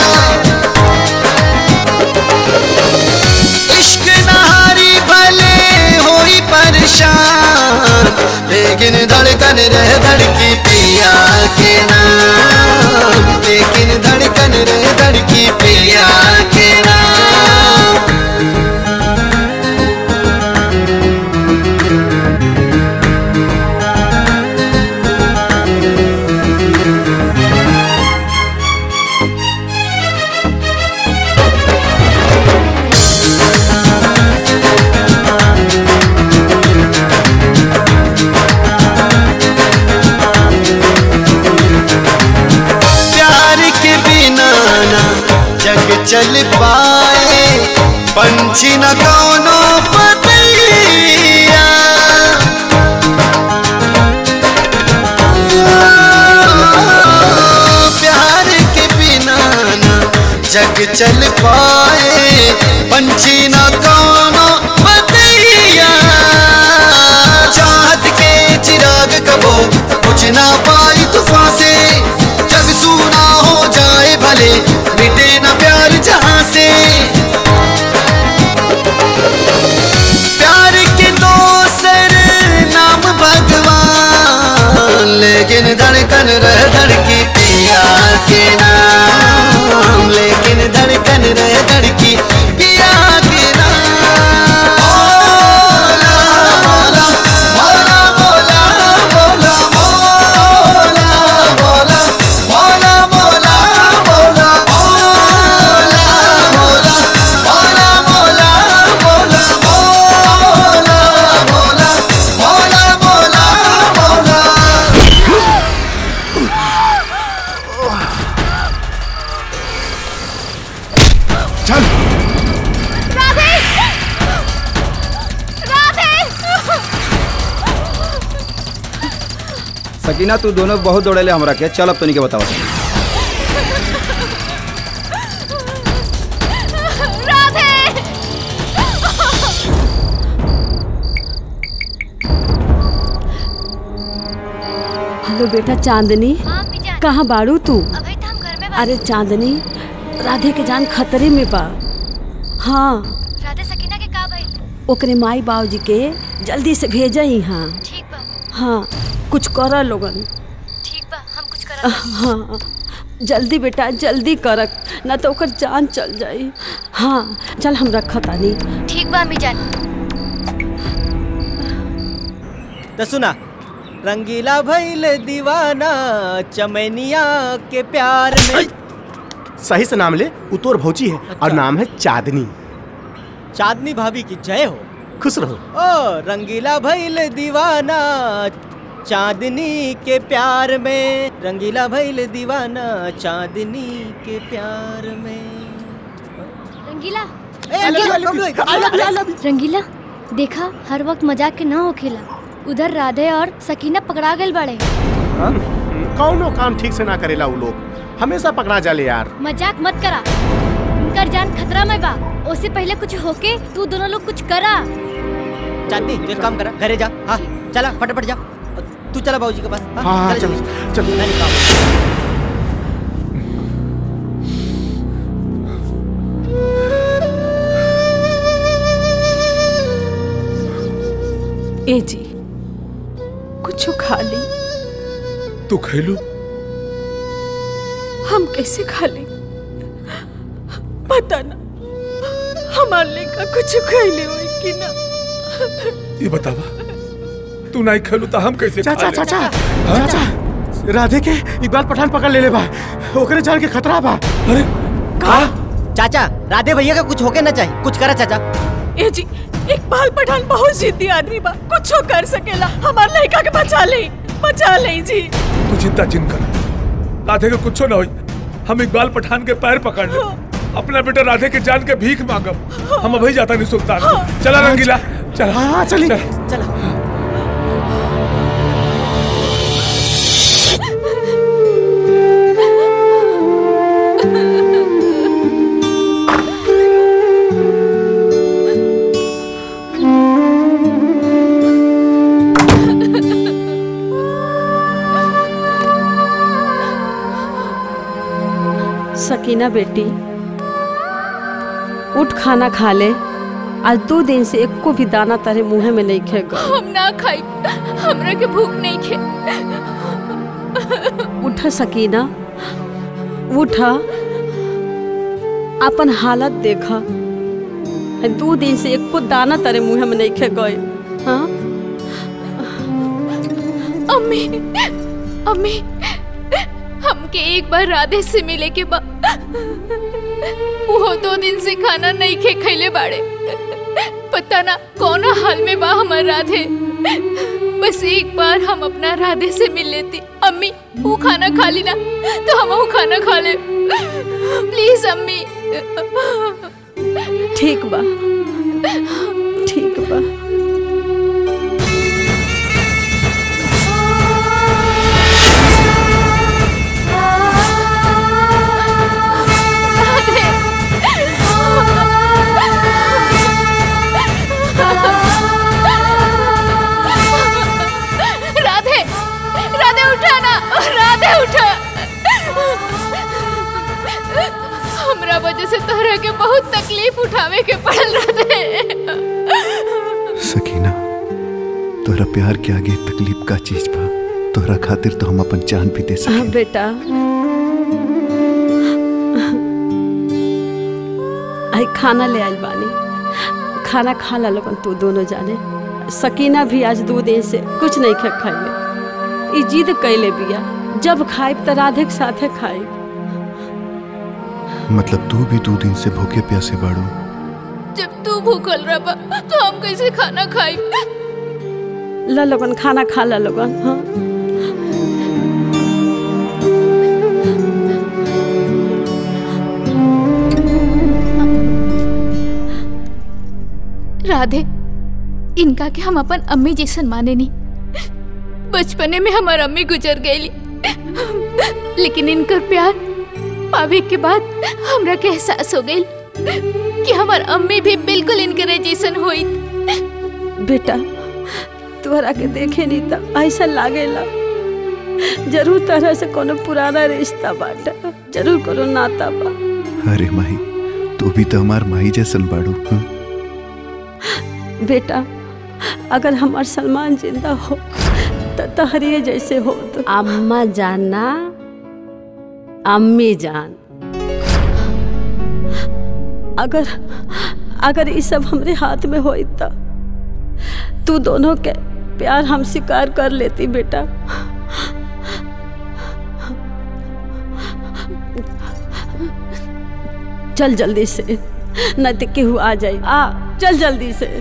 इश्क नहारी भले होई परेशान लेकिन धड़कन रह धड़की पिया के नाम लेकिन धड़कन रह धड़की पिया के नाम प्यार के बिना ना जग चल पाए पंछी न कौनो पतैया प्यार के बिना ना जग चल पाए पंछी न कौनो पतैया चाहत के चिराग कबो कुछ ना पाई तूफान से जग सूना हो जाए भले मिटे ना प्यार जहां से प्यार के दोसर नाम भगवान लेकिन धड़कन रह धड़की पिया के नाम लेकिन धड़कन रह धड़की पिया के नाम मोला मोला मोला मोला मोला मोला मोला मोला मोला मोला मोला मोला मोला मोला मोला मोला मोला मोला चल राधे राधे सकीना तू दोनों बहुत दौड़ेले हमरा के चल अब तनी के बताओ राधे हेलो बेटा चांदनी कहाँ बाड़ू तू अरे चांदनी राधे के जान खतरे में बा हाँ राधे सकीना के का भइल ओकरे माई बाबूजी के जल्दी से भेजा यहाँ ठीक बा हाँ कुछ कर लोगन ठीक बा हम कुछ करब हाँ जल्दी बेटा जल्दी करक ना तो ओकर जान चल जाई हाँ चल हम रखा तानी ठीक बा अम्मी जान तो सुना रंगीला भइल दीवाना चमैनिया के प्यार में सही से नाम ले उतोर भौजी है और नाम है चांदनी चांदनी भाभी की जय हो खुश रहो ओ रंगीला भइल दीवाना चांदनी के प्यार में रंगीला भइल दीवाना चांदनी के प्यार में रंगीला I love you, I love you, I love you, I love you. रंगीला देखा हर वक्त मजाक के ना होखेला उधर राधे और सकीना पकड़ा गए बड़े कौनो काम ठीक से ना करेला वो लोग हमेशा पकड़ा जाले यार मजाक मत करा उनकर जान खतरा में बा उससे पहले कुछ होके तू दोनों लोग कुछ करा चांदनी जो काम करा घरे जा हाँ चला फटाफट जा तू चला बाबूजी के पास हाँ, हाँ, हाँ, चल चल, चल। मैंने काम ए जी कुछ खा ली तू खेलू हम कैसे खा ली पता ना हमार लेका कुछ खैले होई कि ना ये बतावा तू नहीं खेलू तो हम कैसे चाचा खा लेब? चाचा चाचा राधे के इकबाल पठान पकड़ ले ले बा ओकरे जान के खतरा बा अरे का चाचा राधे भैया का कुछ होके ना चाहिए कुछ करा चाचा ए जी इकबाल पठान बहुत जिद्दी आदमी बा कुछ कर सकेला हमार लड़का के बचा ले बचा ले जी तू चिंता चिन कर राधे के कुछ ना होई हम इकबाल पठान के पैर पकड़ ले अपना बेटा राधे के जान के भीख मांगब हम अभी जाता नहीं सुल्तान चला रंगीला चला हाँ चली चला सकीना बेटी उठ खाना खा ले आज दो दिन से एको भी दाना तारे मुंह में नहीं खे गए हम ना खाई हमरा के भूख नहीं खे उठ सकीना उठ अपन हालत देखा दो दिन से एको दाना तारे मुंह में नहीं खे गए हाँ अम्मी अम्मी हमके एक बार राधे से मिले के बाद वो दो दिन से खाना नहीं खे खैले बाड़े पता ना कौन हाल में बा हमार राधे बस एक बार हम अपना राधे से मिल लेती अम्मी वो खाना खा ली ना तो हम वो खाना खा ले प्लीज अम्मी ठीक बा ठीक बा राधे राधे उठा ना राधे उठा हमरा वजह से तोहरा के बहुत तकलीफ उठावे के पड़ल राधे सकीना तोहरा प्यार के आगे तकलीफ का चीज बा तोहरा खातिर तो हम अपन जान भी दे हाँ सके बेटा आई खाना ले आइल बानी खाना खा ला लोगन तू दोनों जाने सकीना भी आज दो दिन से कुछ नहीं खा खाइले ई जिद कैले बिया जब खाइब त राधे के साथे खाइब मतलब तू भी दो दिन से भूखे प्यासे बाड़ू जब तू भूखल रहा तो हम कैसे खाना खाई ला लोगन खाना खा ला लोगन हाँ राधे इनका के हम अपन अम्मी जैसन माने नहीं बचपने में हमार अम्मी गुजर गई लेकिन इनकर प्यार पावे के बाद हमरा के एहसास हो गई कि हमार अम्मी भी बिल्कुल इनके जैसन हुई बेटा तोहरा के देखे नहीं त ऐसा लागेला जरूर तरह से कोनो पुराना रिश्ता बाटा जरूर कोनो नाता बा अरे माही तू भी तो हमार माही जैसन बाड़ू हाँ? बेटा अगर हमार सलमान जिंदा हो तो तहरिए जैसे हो तो अम्मा जानना अम्मी जान अगर अगर ये सब हमरे हाथ में होई तो तू दोनों के प्यार हम स्वीकार कर लेती बेटा चल जल्दी से न तो केहू आ जाए आ चल जल्दी से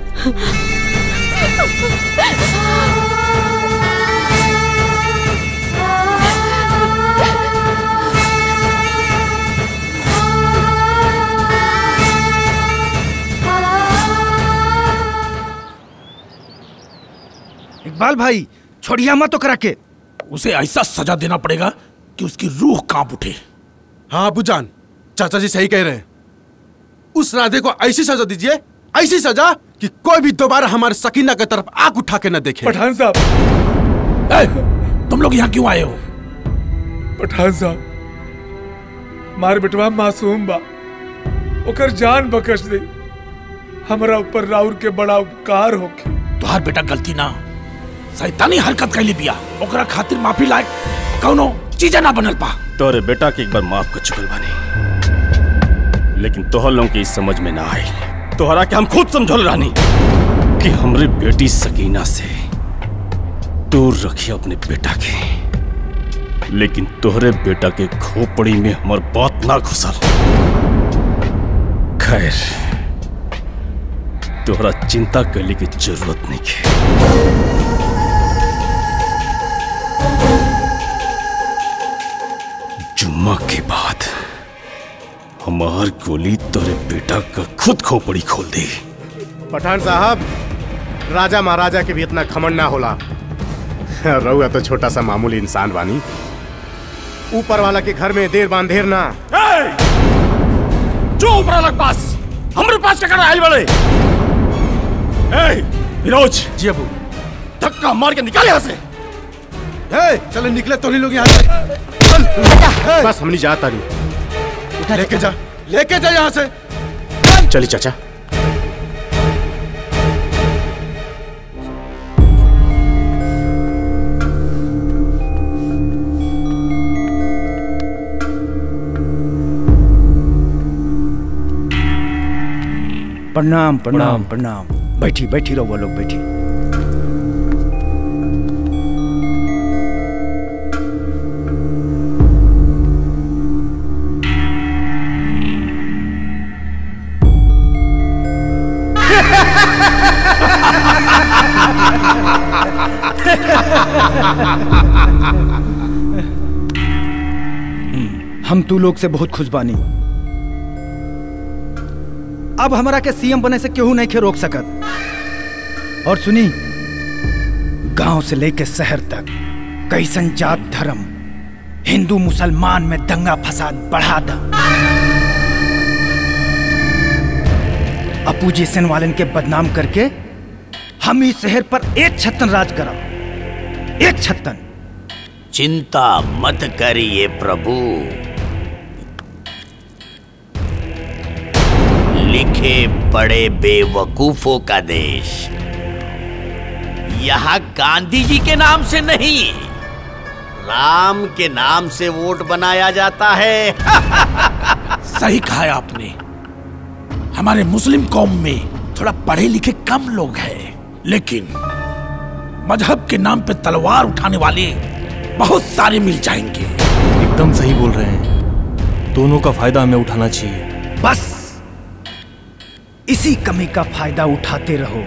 इकबाल भाई छोड़िया मत तो करा के उसे ऐसा सजा देना पड़ेगा कि उसकी रूह कांप उठे हाँ अबू जान चाचा जी सही कह रहे हैं उस राधे को ऐसी सजा दीजिए ऐसी सजा कि कोई भी दोबारा हमारे सकीना की तरफ आंख उठा के न देखे पठान साहब तुम लोग यहाँ क्यों आए हो पठान साहब मार बेटवा मासूम बा ओकर जान बकश दे हमरा ऊपर राउर के बड़ा उपकार होके तुहार बेटा गलती ना सैतानी हरकत कैली बिया ओकरा खातिर माफी लायक कौनो चीज ना बनल पा तोरे बेटा के एक बार माफ कर चुकल बानी लेकिन तोहर लोगों के इस समझ में ना आई तोहरा के हम खुद समझल रानी कि हमरे बेटी सकीना से दूर रखिए अपने बेटा के लेकिन तोहरे बेटा के खोपड़ी में हमर बात ना घुसल खैर तोहरा चिंता करने की जरूरत नहीं है जुम्मा के बाद हमार गोली तोरे बेटा का खुद खोपड़ी खोल दी पठान साहब राजा महाराजा के भी इतना खमन ना होला रहुआ तो छोटा सा मामूली इंसान बानी ऊपर वाला के घर में देर बांधेर ना जो ऊपर अलग पास हमरे पास क्या आयल बड़े ए फिरोज जी अबू धक्का मार के निकाले यहाँ से ए, चलो निकले तो नहीं लोग यहाँ से बस हमनी जाता नहीं लेके जा लेके जा यहाँ से चलिए चाचा प्रणाम प्रणाम प्रणाम बैठी बैठी रहो लोग बैठी हम तू लोग से बहुत खुश बानी अब हमारा के सीएम बने से केहू नहीं के रोक सकत और सुनी गांव से लेके शहर तक कैसन जात धर्म हिंदू मुसलमान में दंगा फसाद बढ़ा दा अपू जैसन वालन के बदनाम करके हम इस शहर पर एक छत्तन राज करब एक छत्तन चिंता मत करिए प्रभु लिखे पड़े बेवकूफों का देश यहाँ गांधी जी के नाम से नहीं राम के नाम से वोट बनाया जाता है सही कहा है आपने हमारे मुस्लिम कौम में थोड़ा पढ़े लिखे कम लोग हैं लेकिन मजहब के नाम पे तलवार उठाने वाले बहुत सारे मिल जाएंगे एकदम सही बोल रहे हैं दोनों का फायदा हमें उठाना चाहिए बस इसी कमी का फायदा उठाते रहो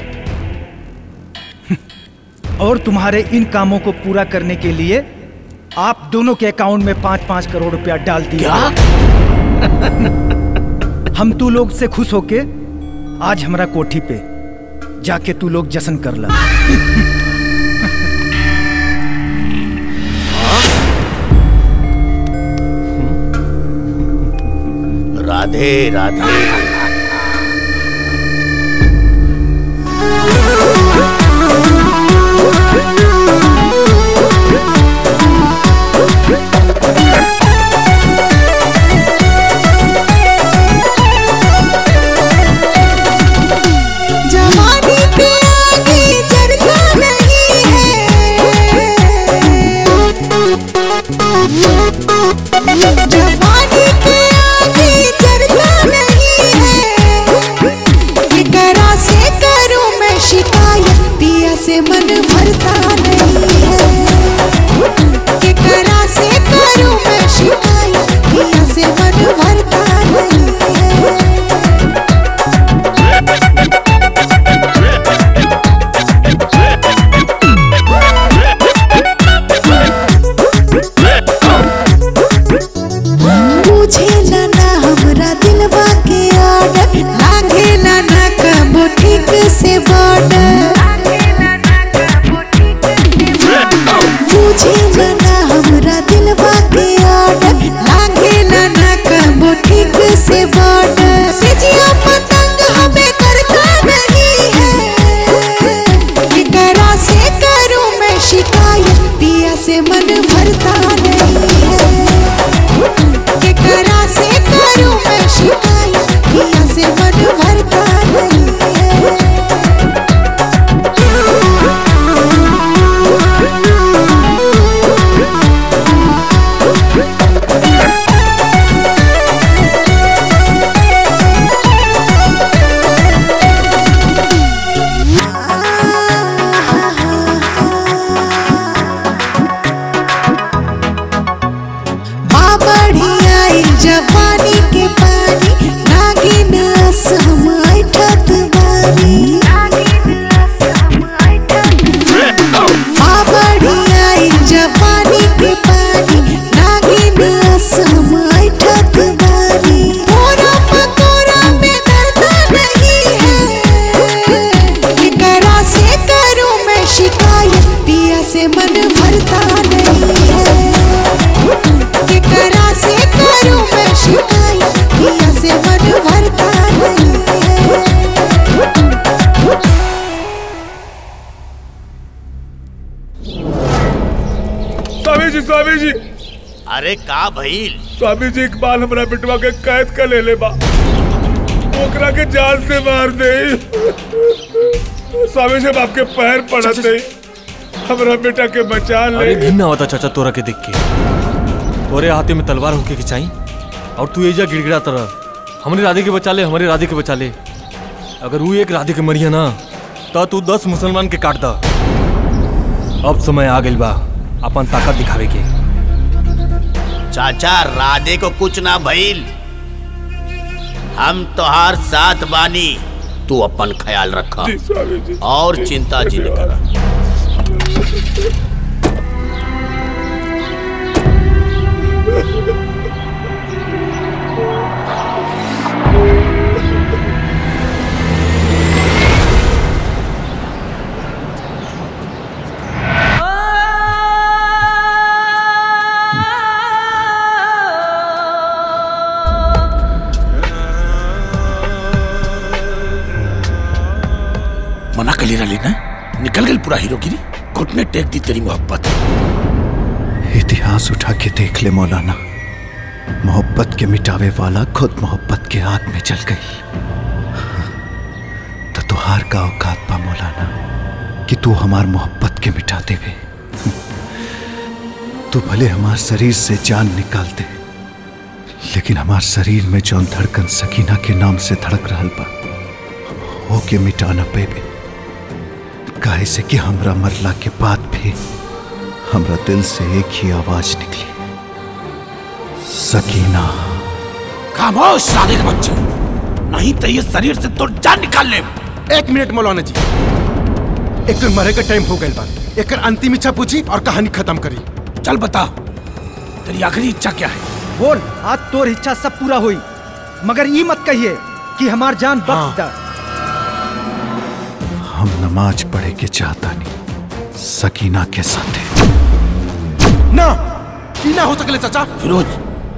और तुम्हारे इन कामों को पूरा करने के लिए आप दोनों के अकाउंट में पांच पांच करोड़ रुपया डाल दिया हम तू लोग से खुश होके आज हमारा कोठी पे जाके तू लोग जश्न कर ला राधे राधे जवानी पे आगे चढ़ता नहीं है जवानी पे आगे चढ़ता नहीं है फिकरा से करूं मैं शिकायत पिया से मन भरता नहीं है फिकरा से करूं मैं शिकायत पिया से मन भरता नहीं है पूछे ना ना हमरा दिलवा के आर्डर लागे ना ना कबो ठीक से बॉर्डर पूछे ना ना हमरा दिलवा के आर्डर लागे ना ना कबो ठीक से बॉर्डर सिजिया पतंग हमें करता नहीं है फिकरा से करूं मैं शिकायत पिया से मन भरता नहीं है केकरा से करूं मैं शिकायत पिया से मन भरता नहीं माँ बढ़िया जवानी के पानी नागिन अस हम ऐठत बानी माँ बढ़िया जवानी के पानी नागिन अस हम ऐठत बानी मोरा पकोरा में दर्द नहीं है केकरा से करूं मैं शिकायत पिया से मन भरता नहीं है केकरा से करूं मैं शिकायत पिया से मन भरता नहीं है स्वामी जी स्वामी जी अरे का भइल स्वामी जी इकबाल हमरा बेटवा के कैद कर ले ले बा ओकरा के जान से मार दे स्वामी जी आपके पैर पड़त दे हमरा बेटा के बचा ले अरे घिन्ना होता चाचा तोरा के देख के तोरे हाथे में तलवार होके के चाहिए और तू एजा गिड़गिड़ा तरह हमारे राधे के बचा ले हमारे राधे के बचा ले अगर वो एक राधे के मरिया ना तो तू दस मुसलमान के काट दा अब समय आ गइल बा अपन ताकत दिखावे के चाचा राधे को कुछ ना भइल हम तोहार साथ बानी तू अपन ख्याल रखा जी, स्वामी जी। और चिंता जी न करा मना कर रही ना निकल गई पूरा हीरोगिरी घुटने टेक दी तेरी मोहब्बत इतिहास उठा के देख ले मौलाना मोहब्बत के मिटावे वाला खुद मोहब्बत के आग में जल गई तो तुहार का औकात पा मौलाना कि तू हमार मोहब्बत के मिटा देवे तू भले हमार शरीर से जान निकाल दे लेकिन हमार शरीर में जौन धड़कन सकीना के नाम से धड़क रहल बा हो के मिटा न पेबे काहे से कि हमरा मरला के बाद भी हमरा दिल से एक ही आवाज निकली सकीना खामोश राधे के बच्चे नहीं तो ये शरीर से तो जान निकाल ले एक मिनट मौलाना जी एक तो मरे का टाइम हो गया बा एक अंतिम इच्छा पूछी और कहानी खत्म करी चल बता तेरी आखिरी इच्छा क्या है बोल आज तोर इच्छा सब पूरा हुई मगर ये मत कहिए कि हमार जान बख्श दा हम नमाज पढ़े के चाहता नहीं सकीना के साथ ना ई ना हो सकले चाचा फिरोज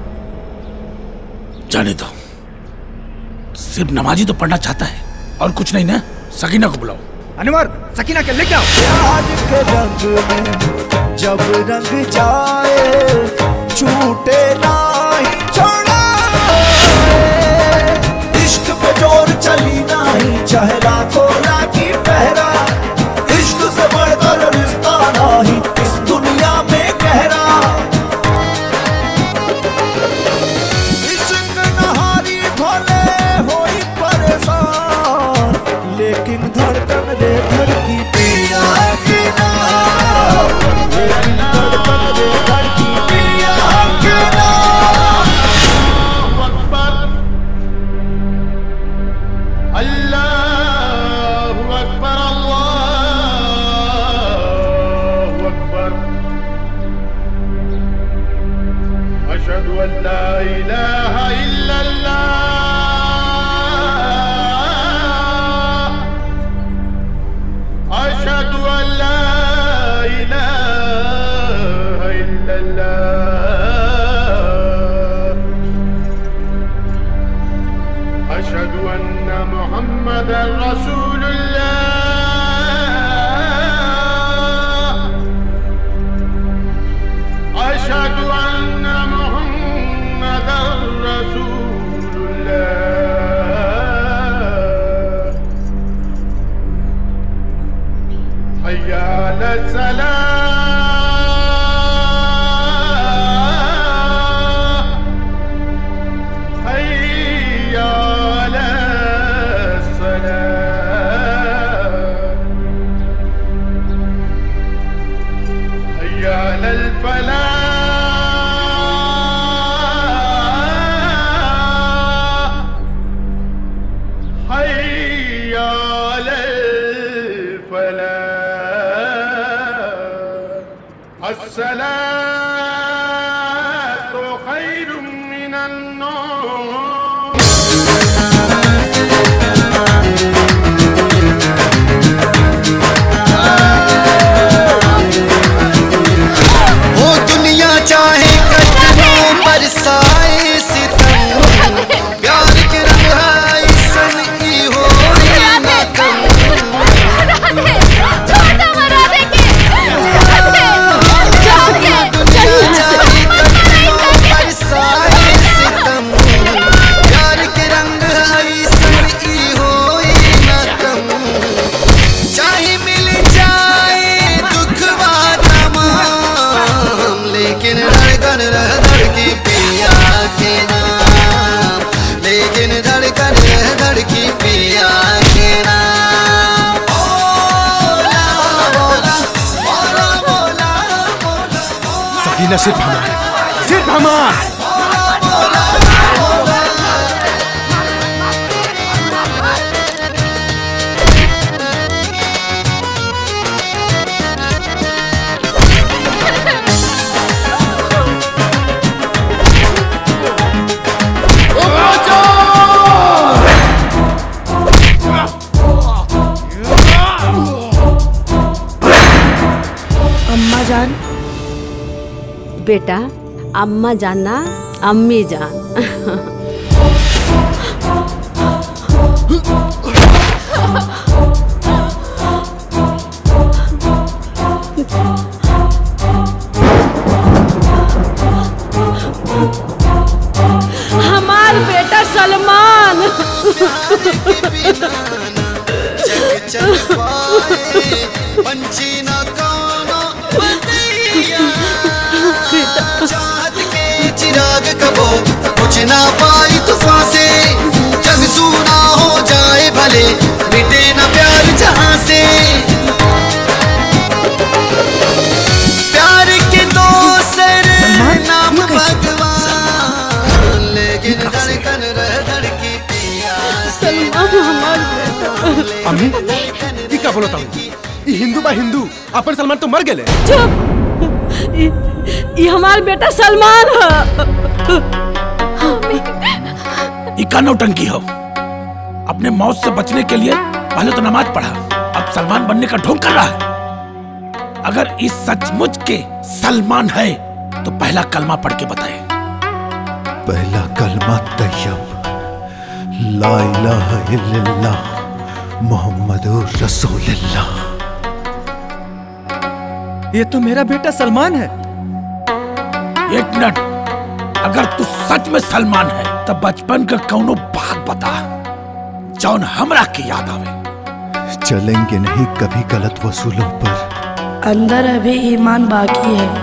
जाने दो सिर्फ नमाजी तो पढ़ना चाहता है और कुछ नहीं ना सकीना को बुलाओ अनवर सकीना के लेके आओ प्यार के रंग में जब रंग जाए छूटे नहीं छोड़ाए इश्क पे जोर चली नहीं चाहे रातों राती पहरा इश्क से बढ़कर रिश्ता नहीं इस दुनिया में गहरा इश्क नहारी भले होई परेशान लेकिन धड़कन दे धड़की पिया के नाम लेकिन धड़कन दे धड़की पिया के नाम अल्लाहु अकबर अल्लाहु अकबर अशहदु अन ला इलाहा इल्लल्लाह अशहदु अन ला इलाहा इल्लल्लाह أشهد أن محمدا رسول الله أشهد أن محمدا رسول الله حي على السلام حي على الصلاة حي على الفلاح حي على الفلاح الصلاة خير من النوم वो दुनिया चाहे कदमों बरसाए सितम प्यार के रंग है सन की हो ना कम दुनिया चाहे फैसला सिर्फ हमारा सिर्फ हमारा अम्मा जान बेटा अम्मा जानना अम्मी जान हमार बेटा सलमान पंछी न काना चाहत के चिराग कबो कुछ ना पाई तूफान से जग सूना हो जाए भले मिटे न प्यार जहां से प्यार के दो सर नाम भगवान लेकिन धड़कन रह धड़की पिया सलमान हमार बेटा अम्मी ई का बोलता हूँ ई हिंदू बा हिंदू अपन सलमान तो मर गेले चुप ई ई हमार बेटा सलमान है इका नौटंकी हो अपने मौत से बचने के लिए पहले तो नमाज पढ़ा अब सलमान बनने का ढोंग कर रहा है अगर इस सचमुच के सलमान है तो पहला कलमा पढ़ के बताए पहला कलमा तैयब ला इलाहा इल्लल्लाह मोहम्मदुर रसूलुल्लाह ये तो मेरा बेटा सलमान है एक मिनट अगर तू सच में सलमान है तब बचपन का कौनो बात बता जौन हमरा के याद आवे चलेंगे नहीं कभी गलत वसूलों पर अंदर अभी ईमान बाकी है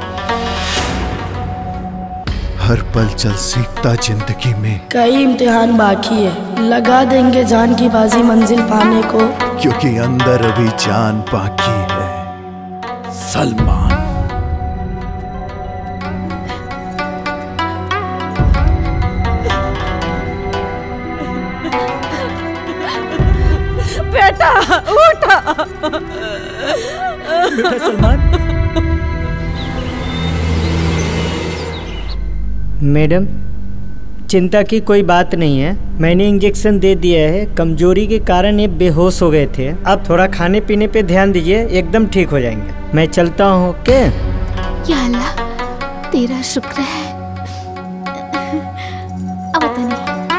हर पल चल सीखता जिंदगी में कई इम्तिहान बाकी है लगा देंगे जान की बाजी मंजिल पाने को क्योंकि अंदर अभी जान बाकी है सलमान बेटा उठा बेटा सलमान मैडम चिंता की कोई बात नहीं है मैंने इंजेक्शन दे दिया है कमजोरी के कारण ये बेहोश हो गए थे अब थोड़ा खाने पीने पे ध्यान दीजिए एकदम ठीक हो जाएंगे मैं चलता हूँ ओके या अल्लाह तेरा शुक्र है अब तनी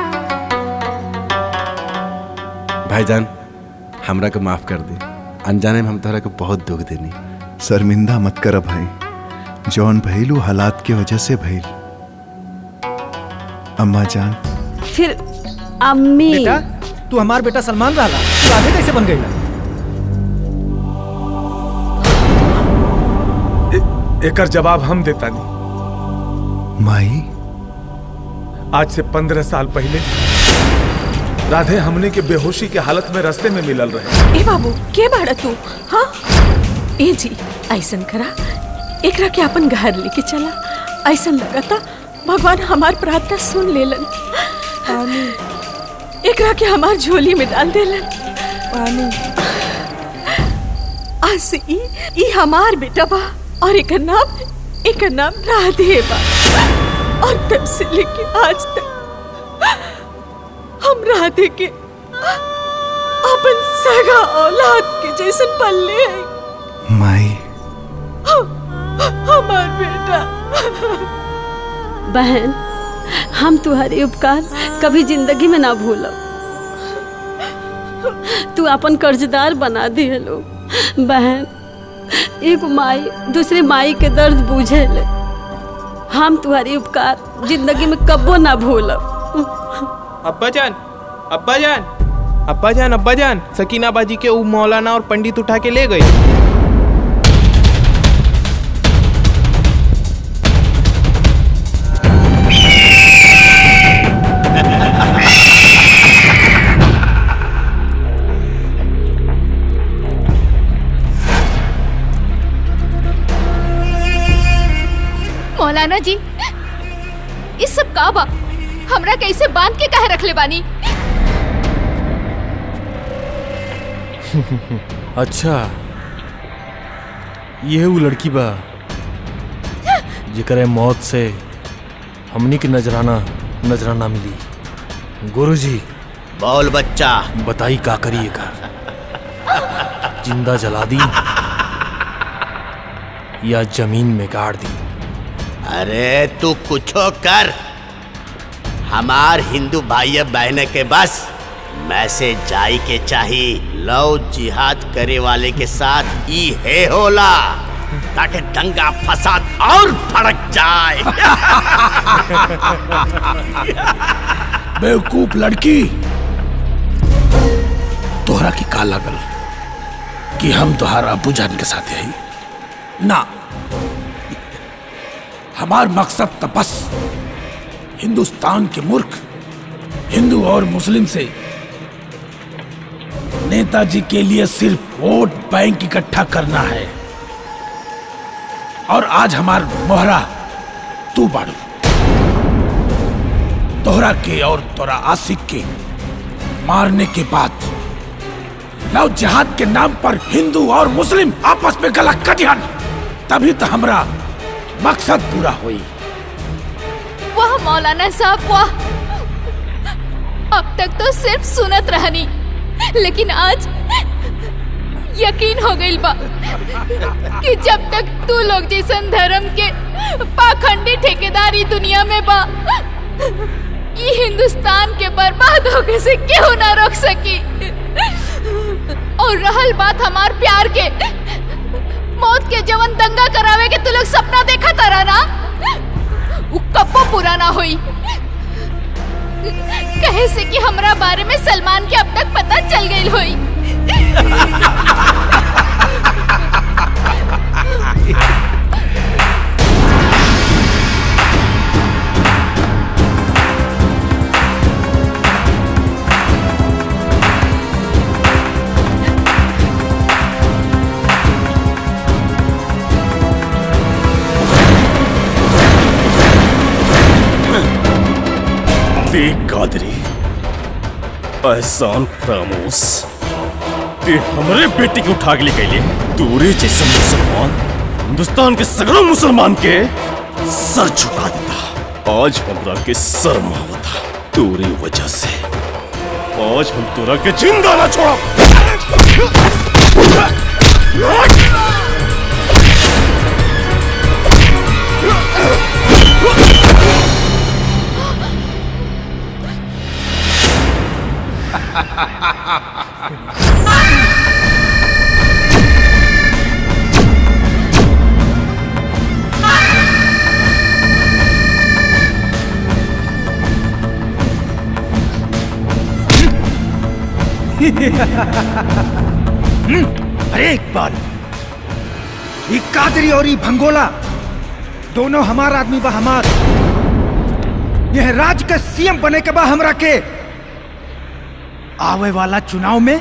भाईजान हमरा के माफ कर दी अनजाने में हम तोहरा के बहुत दुख देनी शर्मिंदा मत कर भाई जौन भइल उ हालात के वजह से भइल अम्मा जान फिर अम्मी बेटा तू हमार बेटा सलमान रहा तू आगे कैसे बन गई एकर जवाब हम देता नहीं माई आज से पंद्रह साल पहले राधे हमने के बेहोशी के हालत में रास्ते में मिलल रहे ए बाबू के बाड़ा तू हाँ ए जी ऐसन करा एकरा के अपन घर लेके चला ऐसन लगता भगवान हमार प्रार्थना सुन लेलन एकरा के हमार झोली में डाल देलन पानी आज से ई ई हमार बेटा बा और एकर नाम एकर नाम राधे बा और तब से लेके आज तक हम राधे के अपन सगा औलाद के जैसन पल्ले हैं माई हमार बेटा बहन हम तुम्हारे उपकार कभी जिंदगी में ना भूलो तू अपन कर्जदार बना दिए लोग बहन एक माई दूसरे माई के दर्द बूझे ले हम तुम्हारी उपकार जिंदगी में कबो ना भूलब अब्बा जान अब्बा जान अब्बा जान अब्बा जान सकीना बाजी के ऊ मौलाना और पंडित उठा के ले गए का बा हमरा कैसे बांध के काहे रखले बानी अच्छा ये वो लड़की बा जेकरे मौत से हमनी के नजराना नजराना मिली गुरुजी बोल बच्चा बताई का करिए का जिंदा जला दी या जमीन में गाड़ दी अरे तू कुछो कर हमार हिंदू भाई बहन के बस मैसेज जाई के चाही लव जिहाद करे वाले के साथ ई है होला ताकि दंगा फसाद और भड़क जाए बेवकूफ लड़की तोहरा की का लागल कि हम तोहार अबू जान के साथ यही ना हमार मकसद तो बस हिंदुस्तान के मूर्ख हिंदू और मुस्लिम से नेताजी के लिए सिर्फ वोट बैंक इकट्ठा करना है और आज हमार मोहरा तू बाड़ू तोहरा के और तोरा आशिक के मारने के बाद लव जिहाद के नाम पर हिंदू और मुस्लिम आपस में गला कटियन तभी तो हमरा मकसद पूरा हुई वाह मौलाना साहब वाह अब तक तो सिर्फ सुनत रहनी लेकिन आज यकीन हो गई बा कि जब तक तू लोग जैसन धर्म के पाखंडी ठेकेदारी दुनिया में बा ये हिंदुस्तान के बर्बाद होने से क्यों ना रोक सकी और रहल बात हमार प्यार के मौत के जवन दंगा करावे के तू लोग सपना देखा तारा ना उ कब्बो पूरा ना होई कहे से कि हमरा बारे में सलमान के अब तक पता चल गई होई देख कादरी एहसान फरामोश ते हमरे बेटी के उठा के ले गईले तोरे जैसे मुसलमान हिंदुस्तान के सगरों मुसलमान के सर झुका देता आज हमरा के सर मावता तोरे वजह से आज हम तोरा के जिंदा ना छोड़ा हम्म, अरे इकबाल ये कादरी और ये भंगोला दोनों हमार आदमी बा हमार यह राज के सीएम बने के बा हमरा के आवे वाला चुनाव में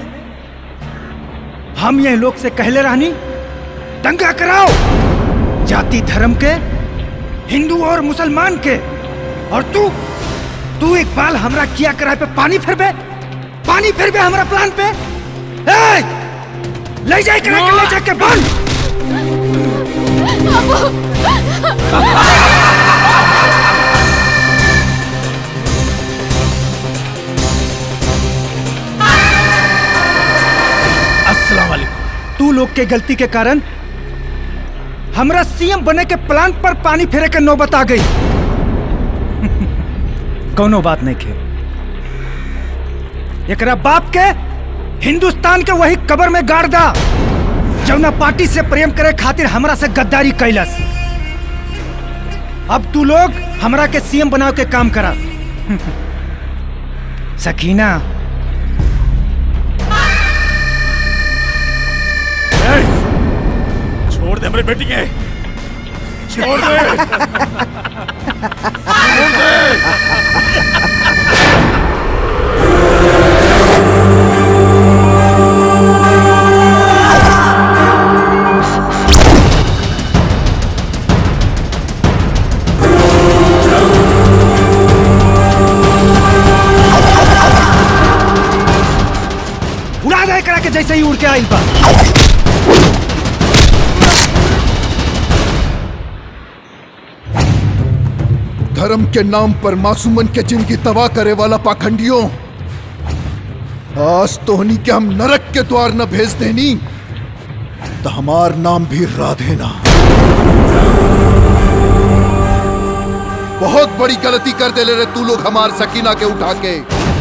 हम यह लोग से कहले रहनी दंगा कराओ जाति धर्म के हिंदू और मुसलमान के और तू तू इकबाल हमरा किया कराए पे पानी फिरबे पानी फिरबे हमरा प्लान पे ए! ले जाए करा के ले जाके बंद अस्सलाम वालेकुम तू लोग के गलती के कारण हमरा सीएम बने के प्लान पर पानी फेरे के नौबत आ गई कौनो बात नहीं खे एकरा बाप के हिंदुस्तान के वही कबर में गाड़ दा जौना पार्टी से प्रेम करे खातिर हमरा से गद्दारी कैलस अब तू लोग हमरा के सीएम बनाव के काम करा सकीना छोड़ दे मेरे बेटी के छोड़ दे छोड़ दे Oh जैसे ही उड़ के आइल बा धर्म के नाम पर मासूमन के जिंदगी तबाह करे वाला पाखंडियों आज तोहनी के हम नरक के द्वार न भेज देनी तो हमार नाम भी राधे ना बहुत बड़ी गलती कर दे ले रे तू लोग हमार सकीना के उठा के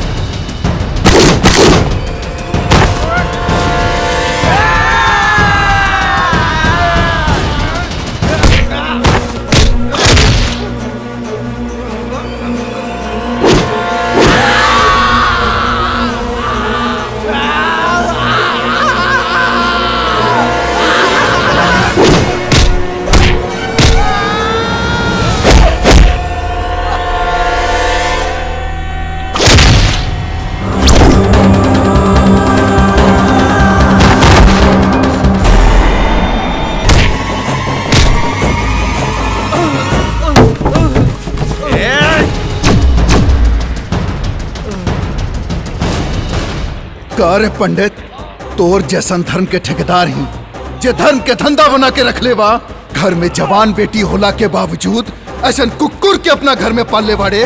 कार्य पंडित तोर जैसन धर्म के ठेकेदार ही जे धर्म के धंधा बना के रख ले बा घर में जवान बेटी होला के बावजूद ऐसा कुकुर के अपना घर में पाल ले बाड़े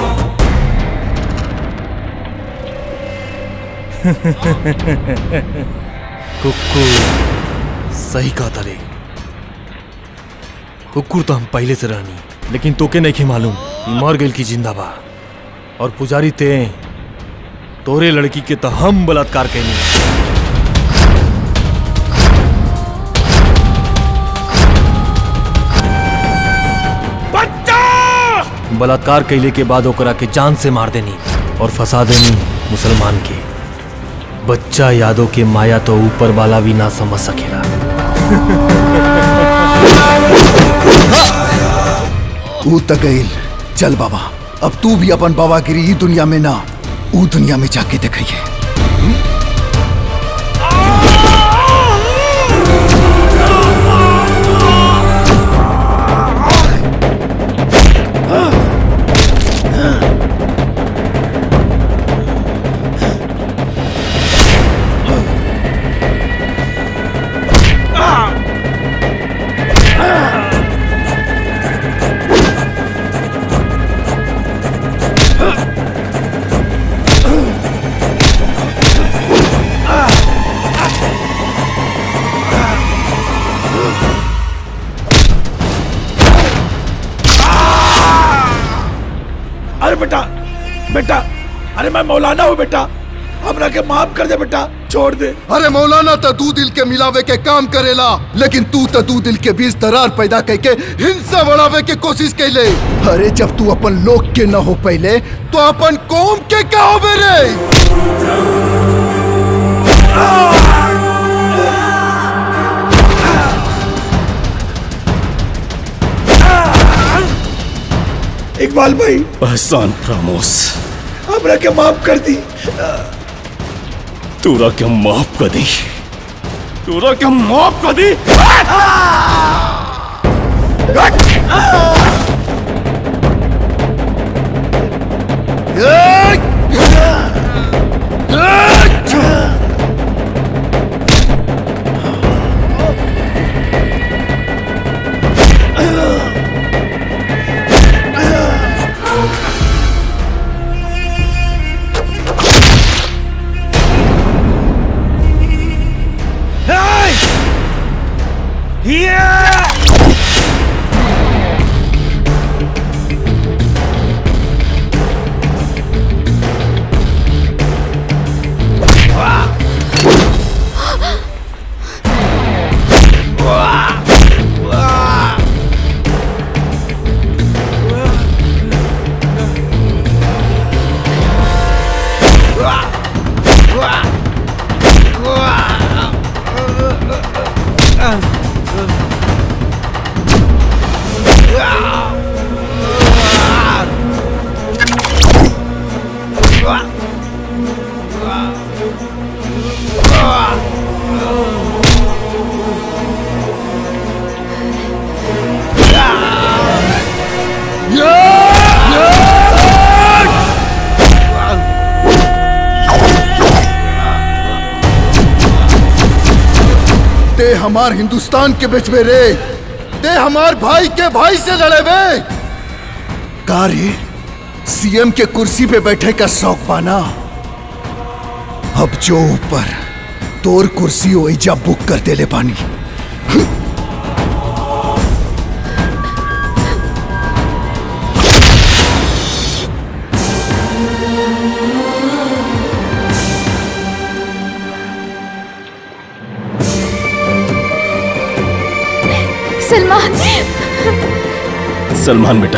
कुकुर सही कहा तारे कुकुर तो हम पहले से रहनी लेकिन तोके नहीं के मालूम ई मर गइल की जिंदा बा और पुजारी ते तोरे लड़की के तो हम बलात्कार कैनी बलात्कार कैले के बाद ओकरा के जान से मार देनी और फंसा देनी मुसलमान के बच्चा यादों के माया तो ऊपर वाला भी ना समझ सकेला तू त गईल चल बाबा अब तू भी अपन बाबागिरी ई दुनिया में ना ऊ दुनिया में जाके दिखाइए अरे बेटा बेटा अरे मैं मौलाना हूँ बेटा हमरा के माफ कर दे बेटा छोड़ दे अरे मौलाना तो दू दिल के मिलावे के काम करेला लेकिन तू तो दू दिल के बीच दरार पैदा करके हिंसा बढ़ावे के कोशिश कैले अरे जब तू अपन लोग के न हो पहले तो अपन कौम के का होबे रे इकबाल भाई एहसान प्रामोस हमरा के माफ कर दी तोरा के माफ कर दी तोरा के माफ कर दी हमार हिंदुस्तान के बीच में रे ते हमार भाई के भाई से लड़े बे का रे सीएम के कुर्सी पे बैठे का शौक पाना अब जो ऊपर तोर कुर्सी ओइजा बुक कर देले पानी सलमान सलमान बेटा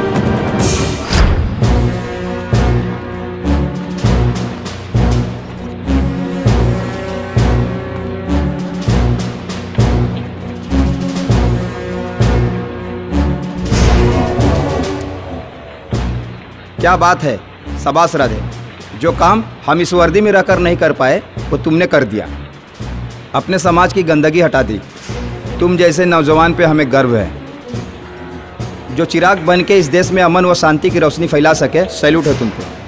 क्या बात है सबास राधे जो काम हम इस वर्दी में रहकर नहीं कर पाए वो तुमने कर दिया अपने समाज की गंदगी हटा दी तुम जैसे नौजवान पे हमें गर्व है जो चिराग बन के इस देश में अमन व शांति की रोशनी फैला सके सैल्यूट है तुमको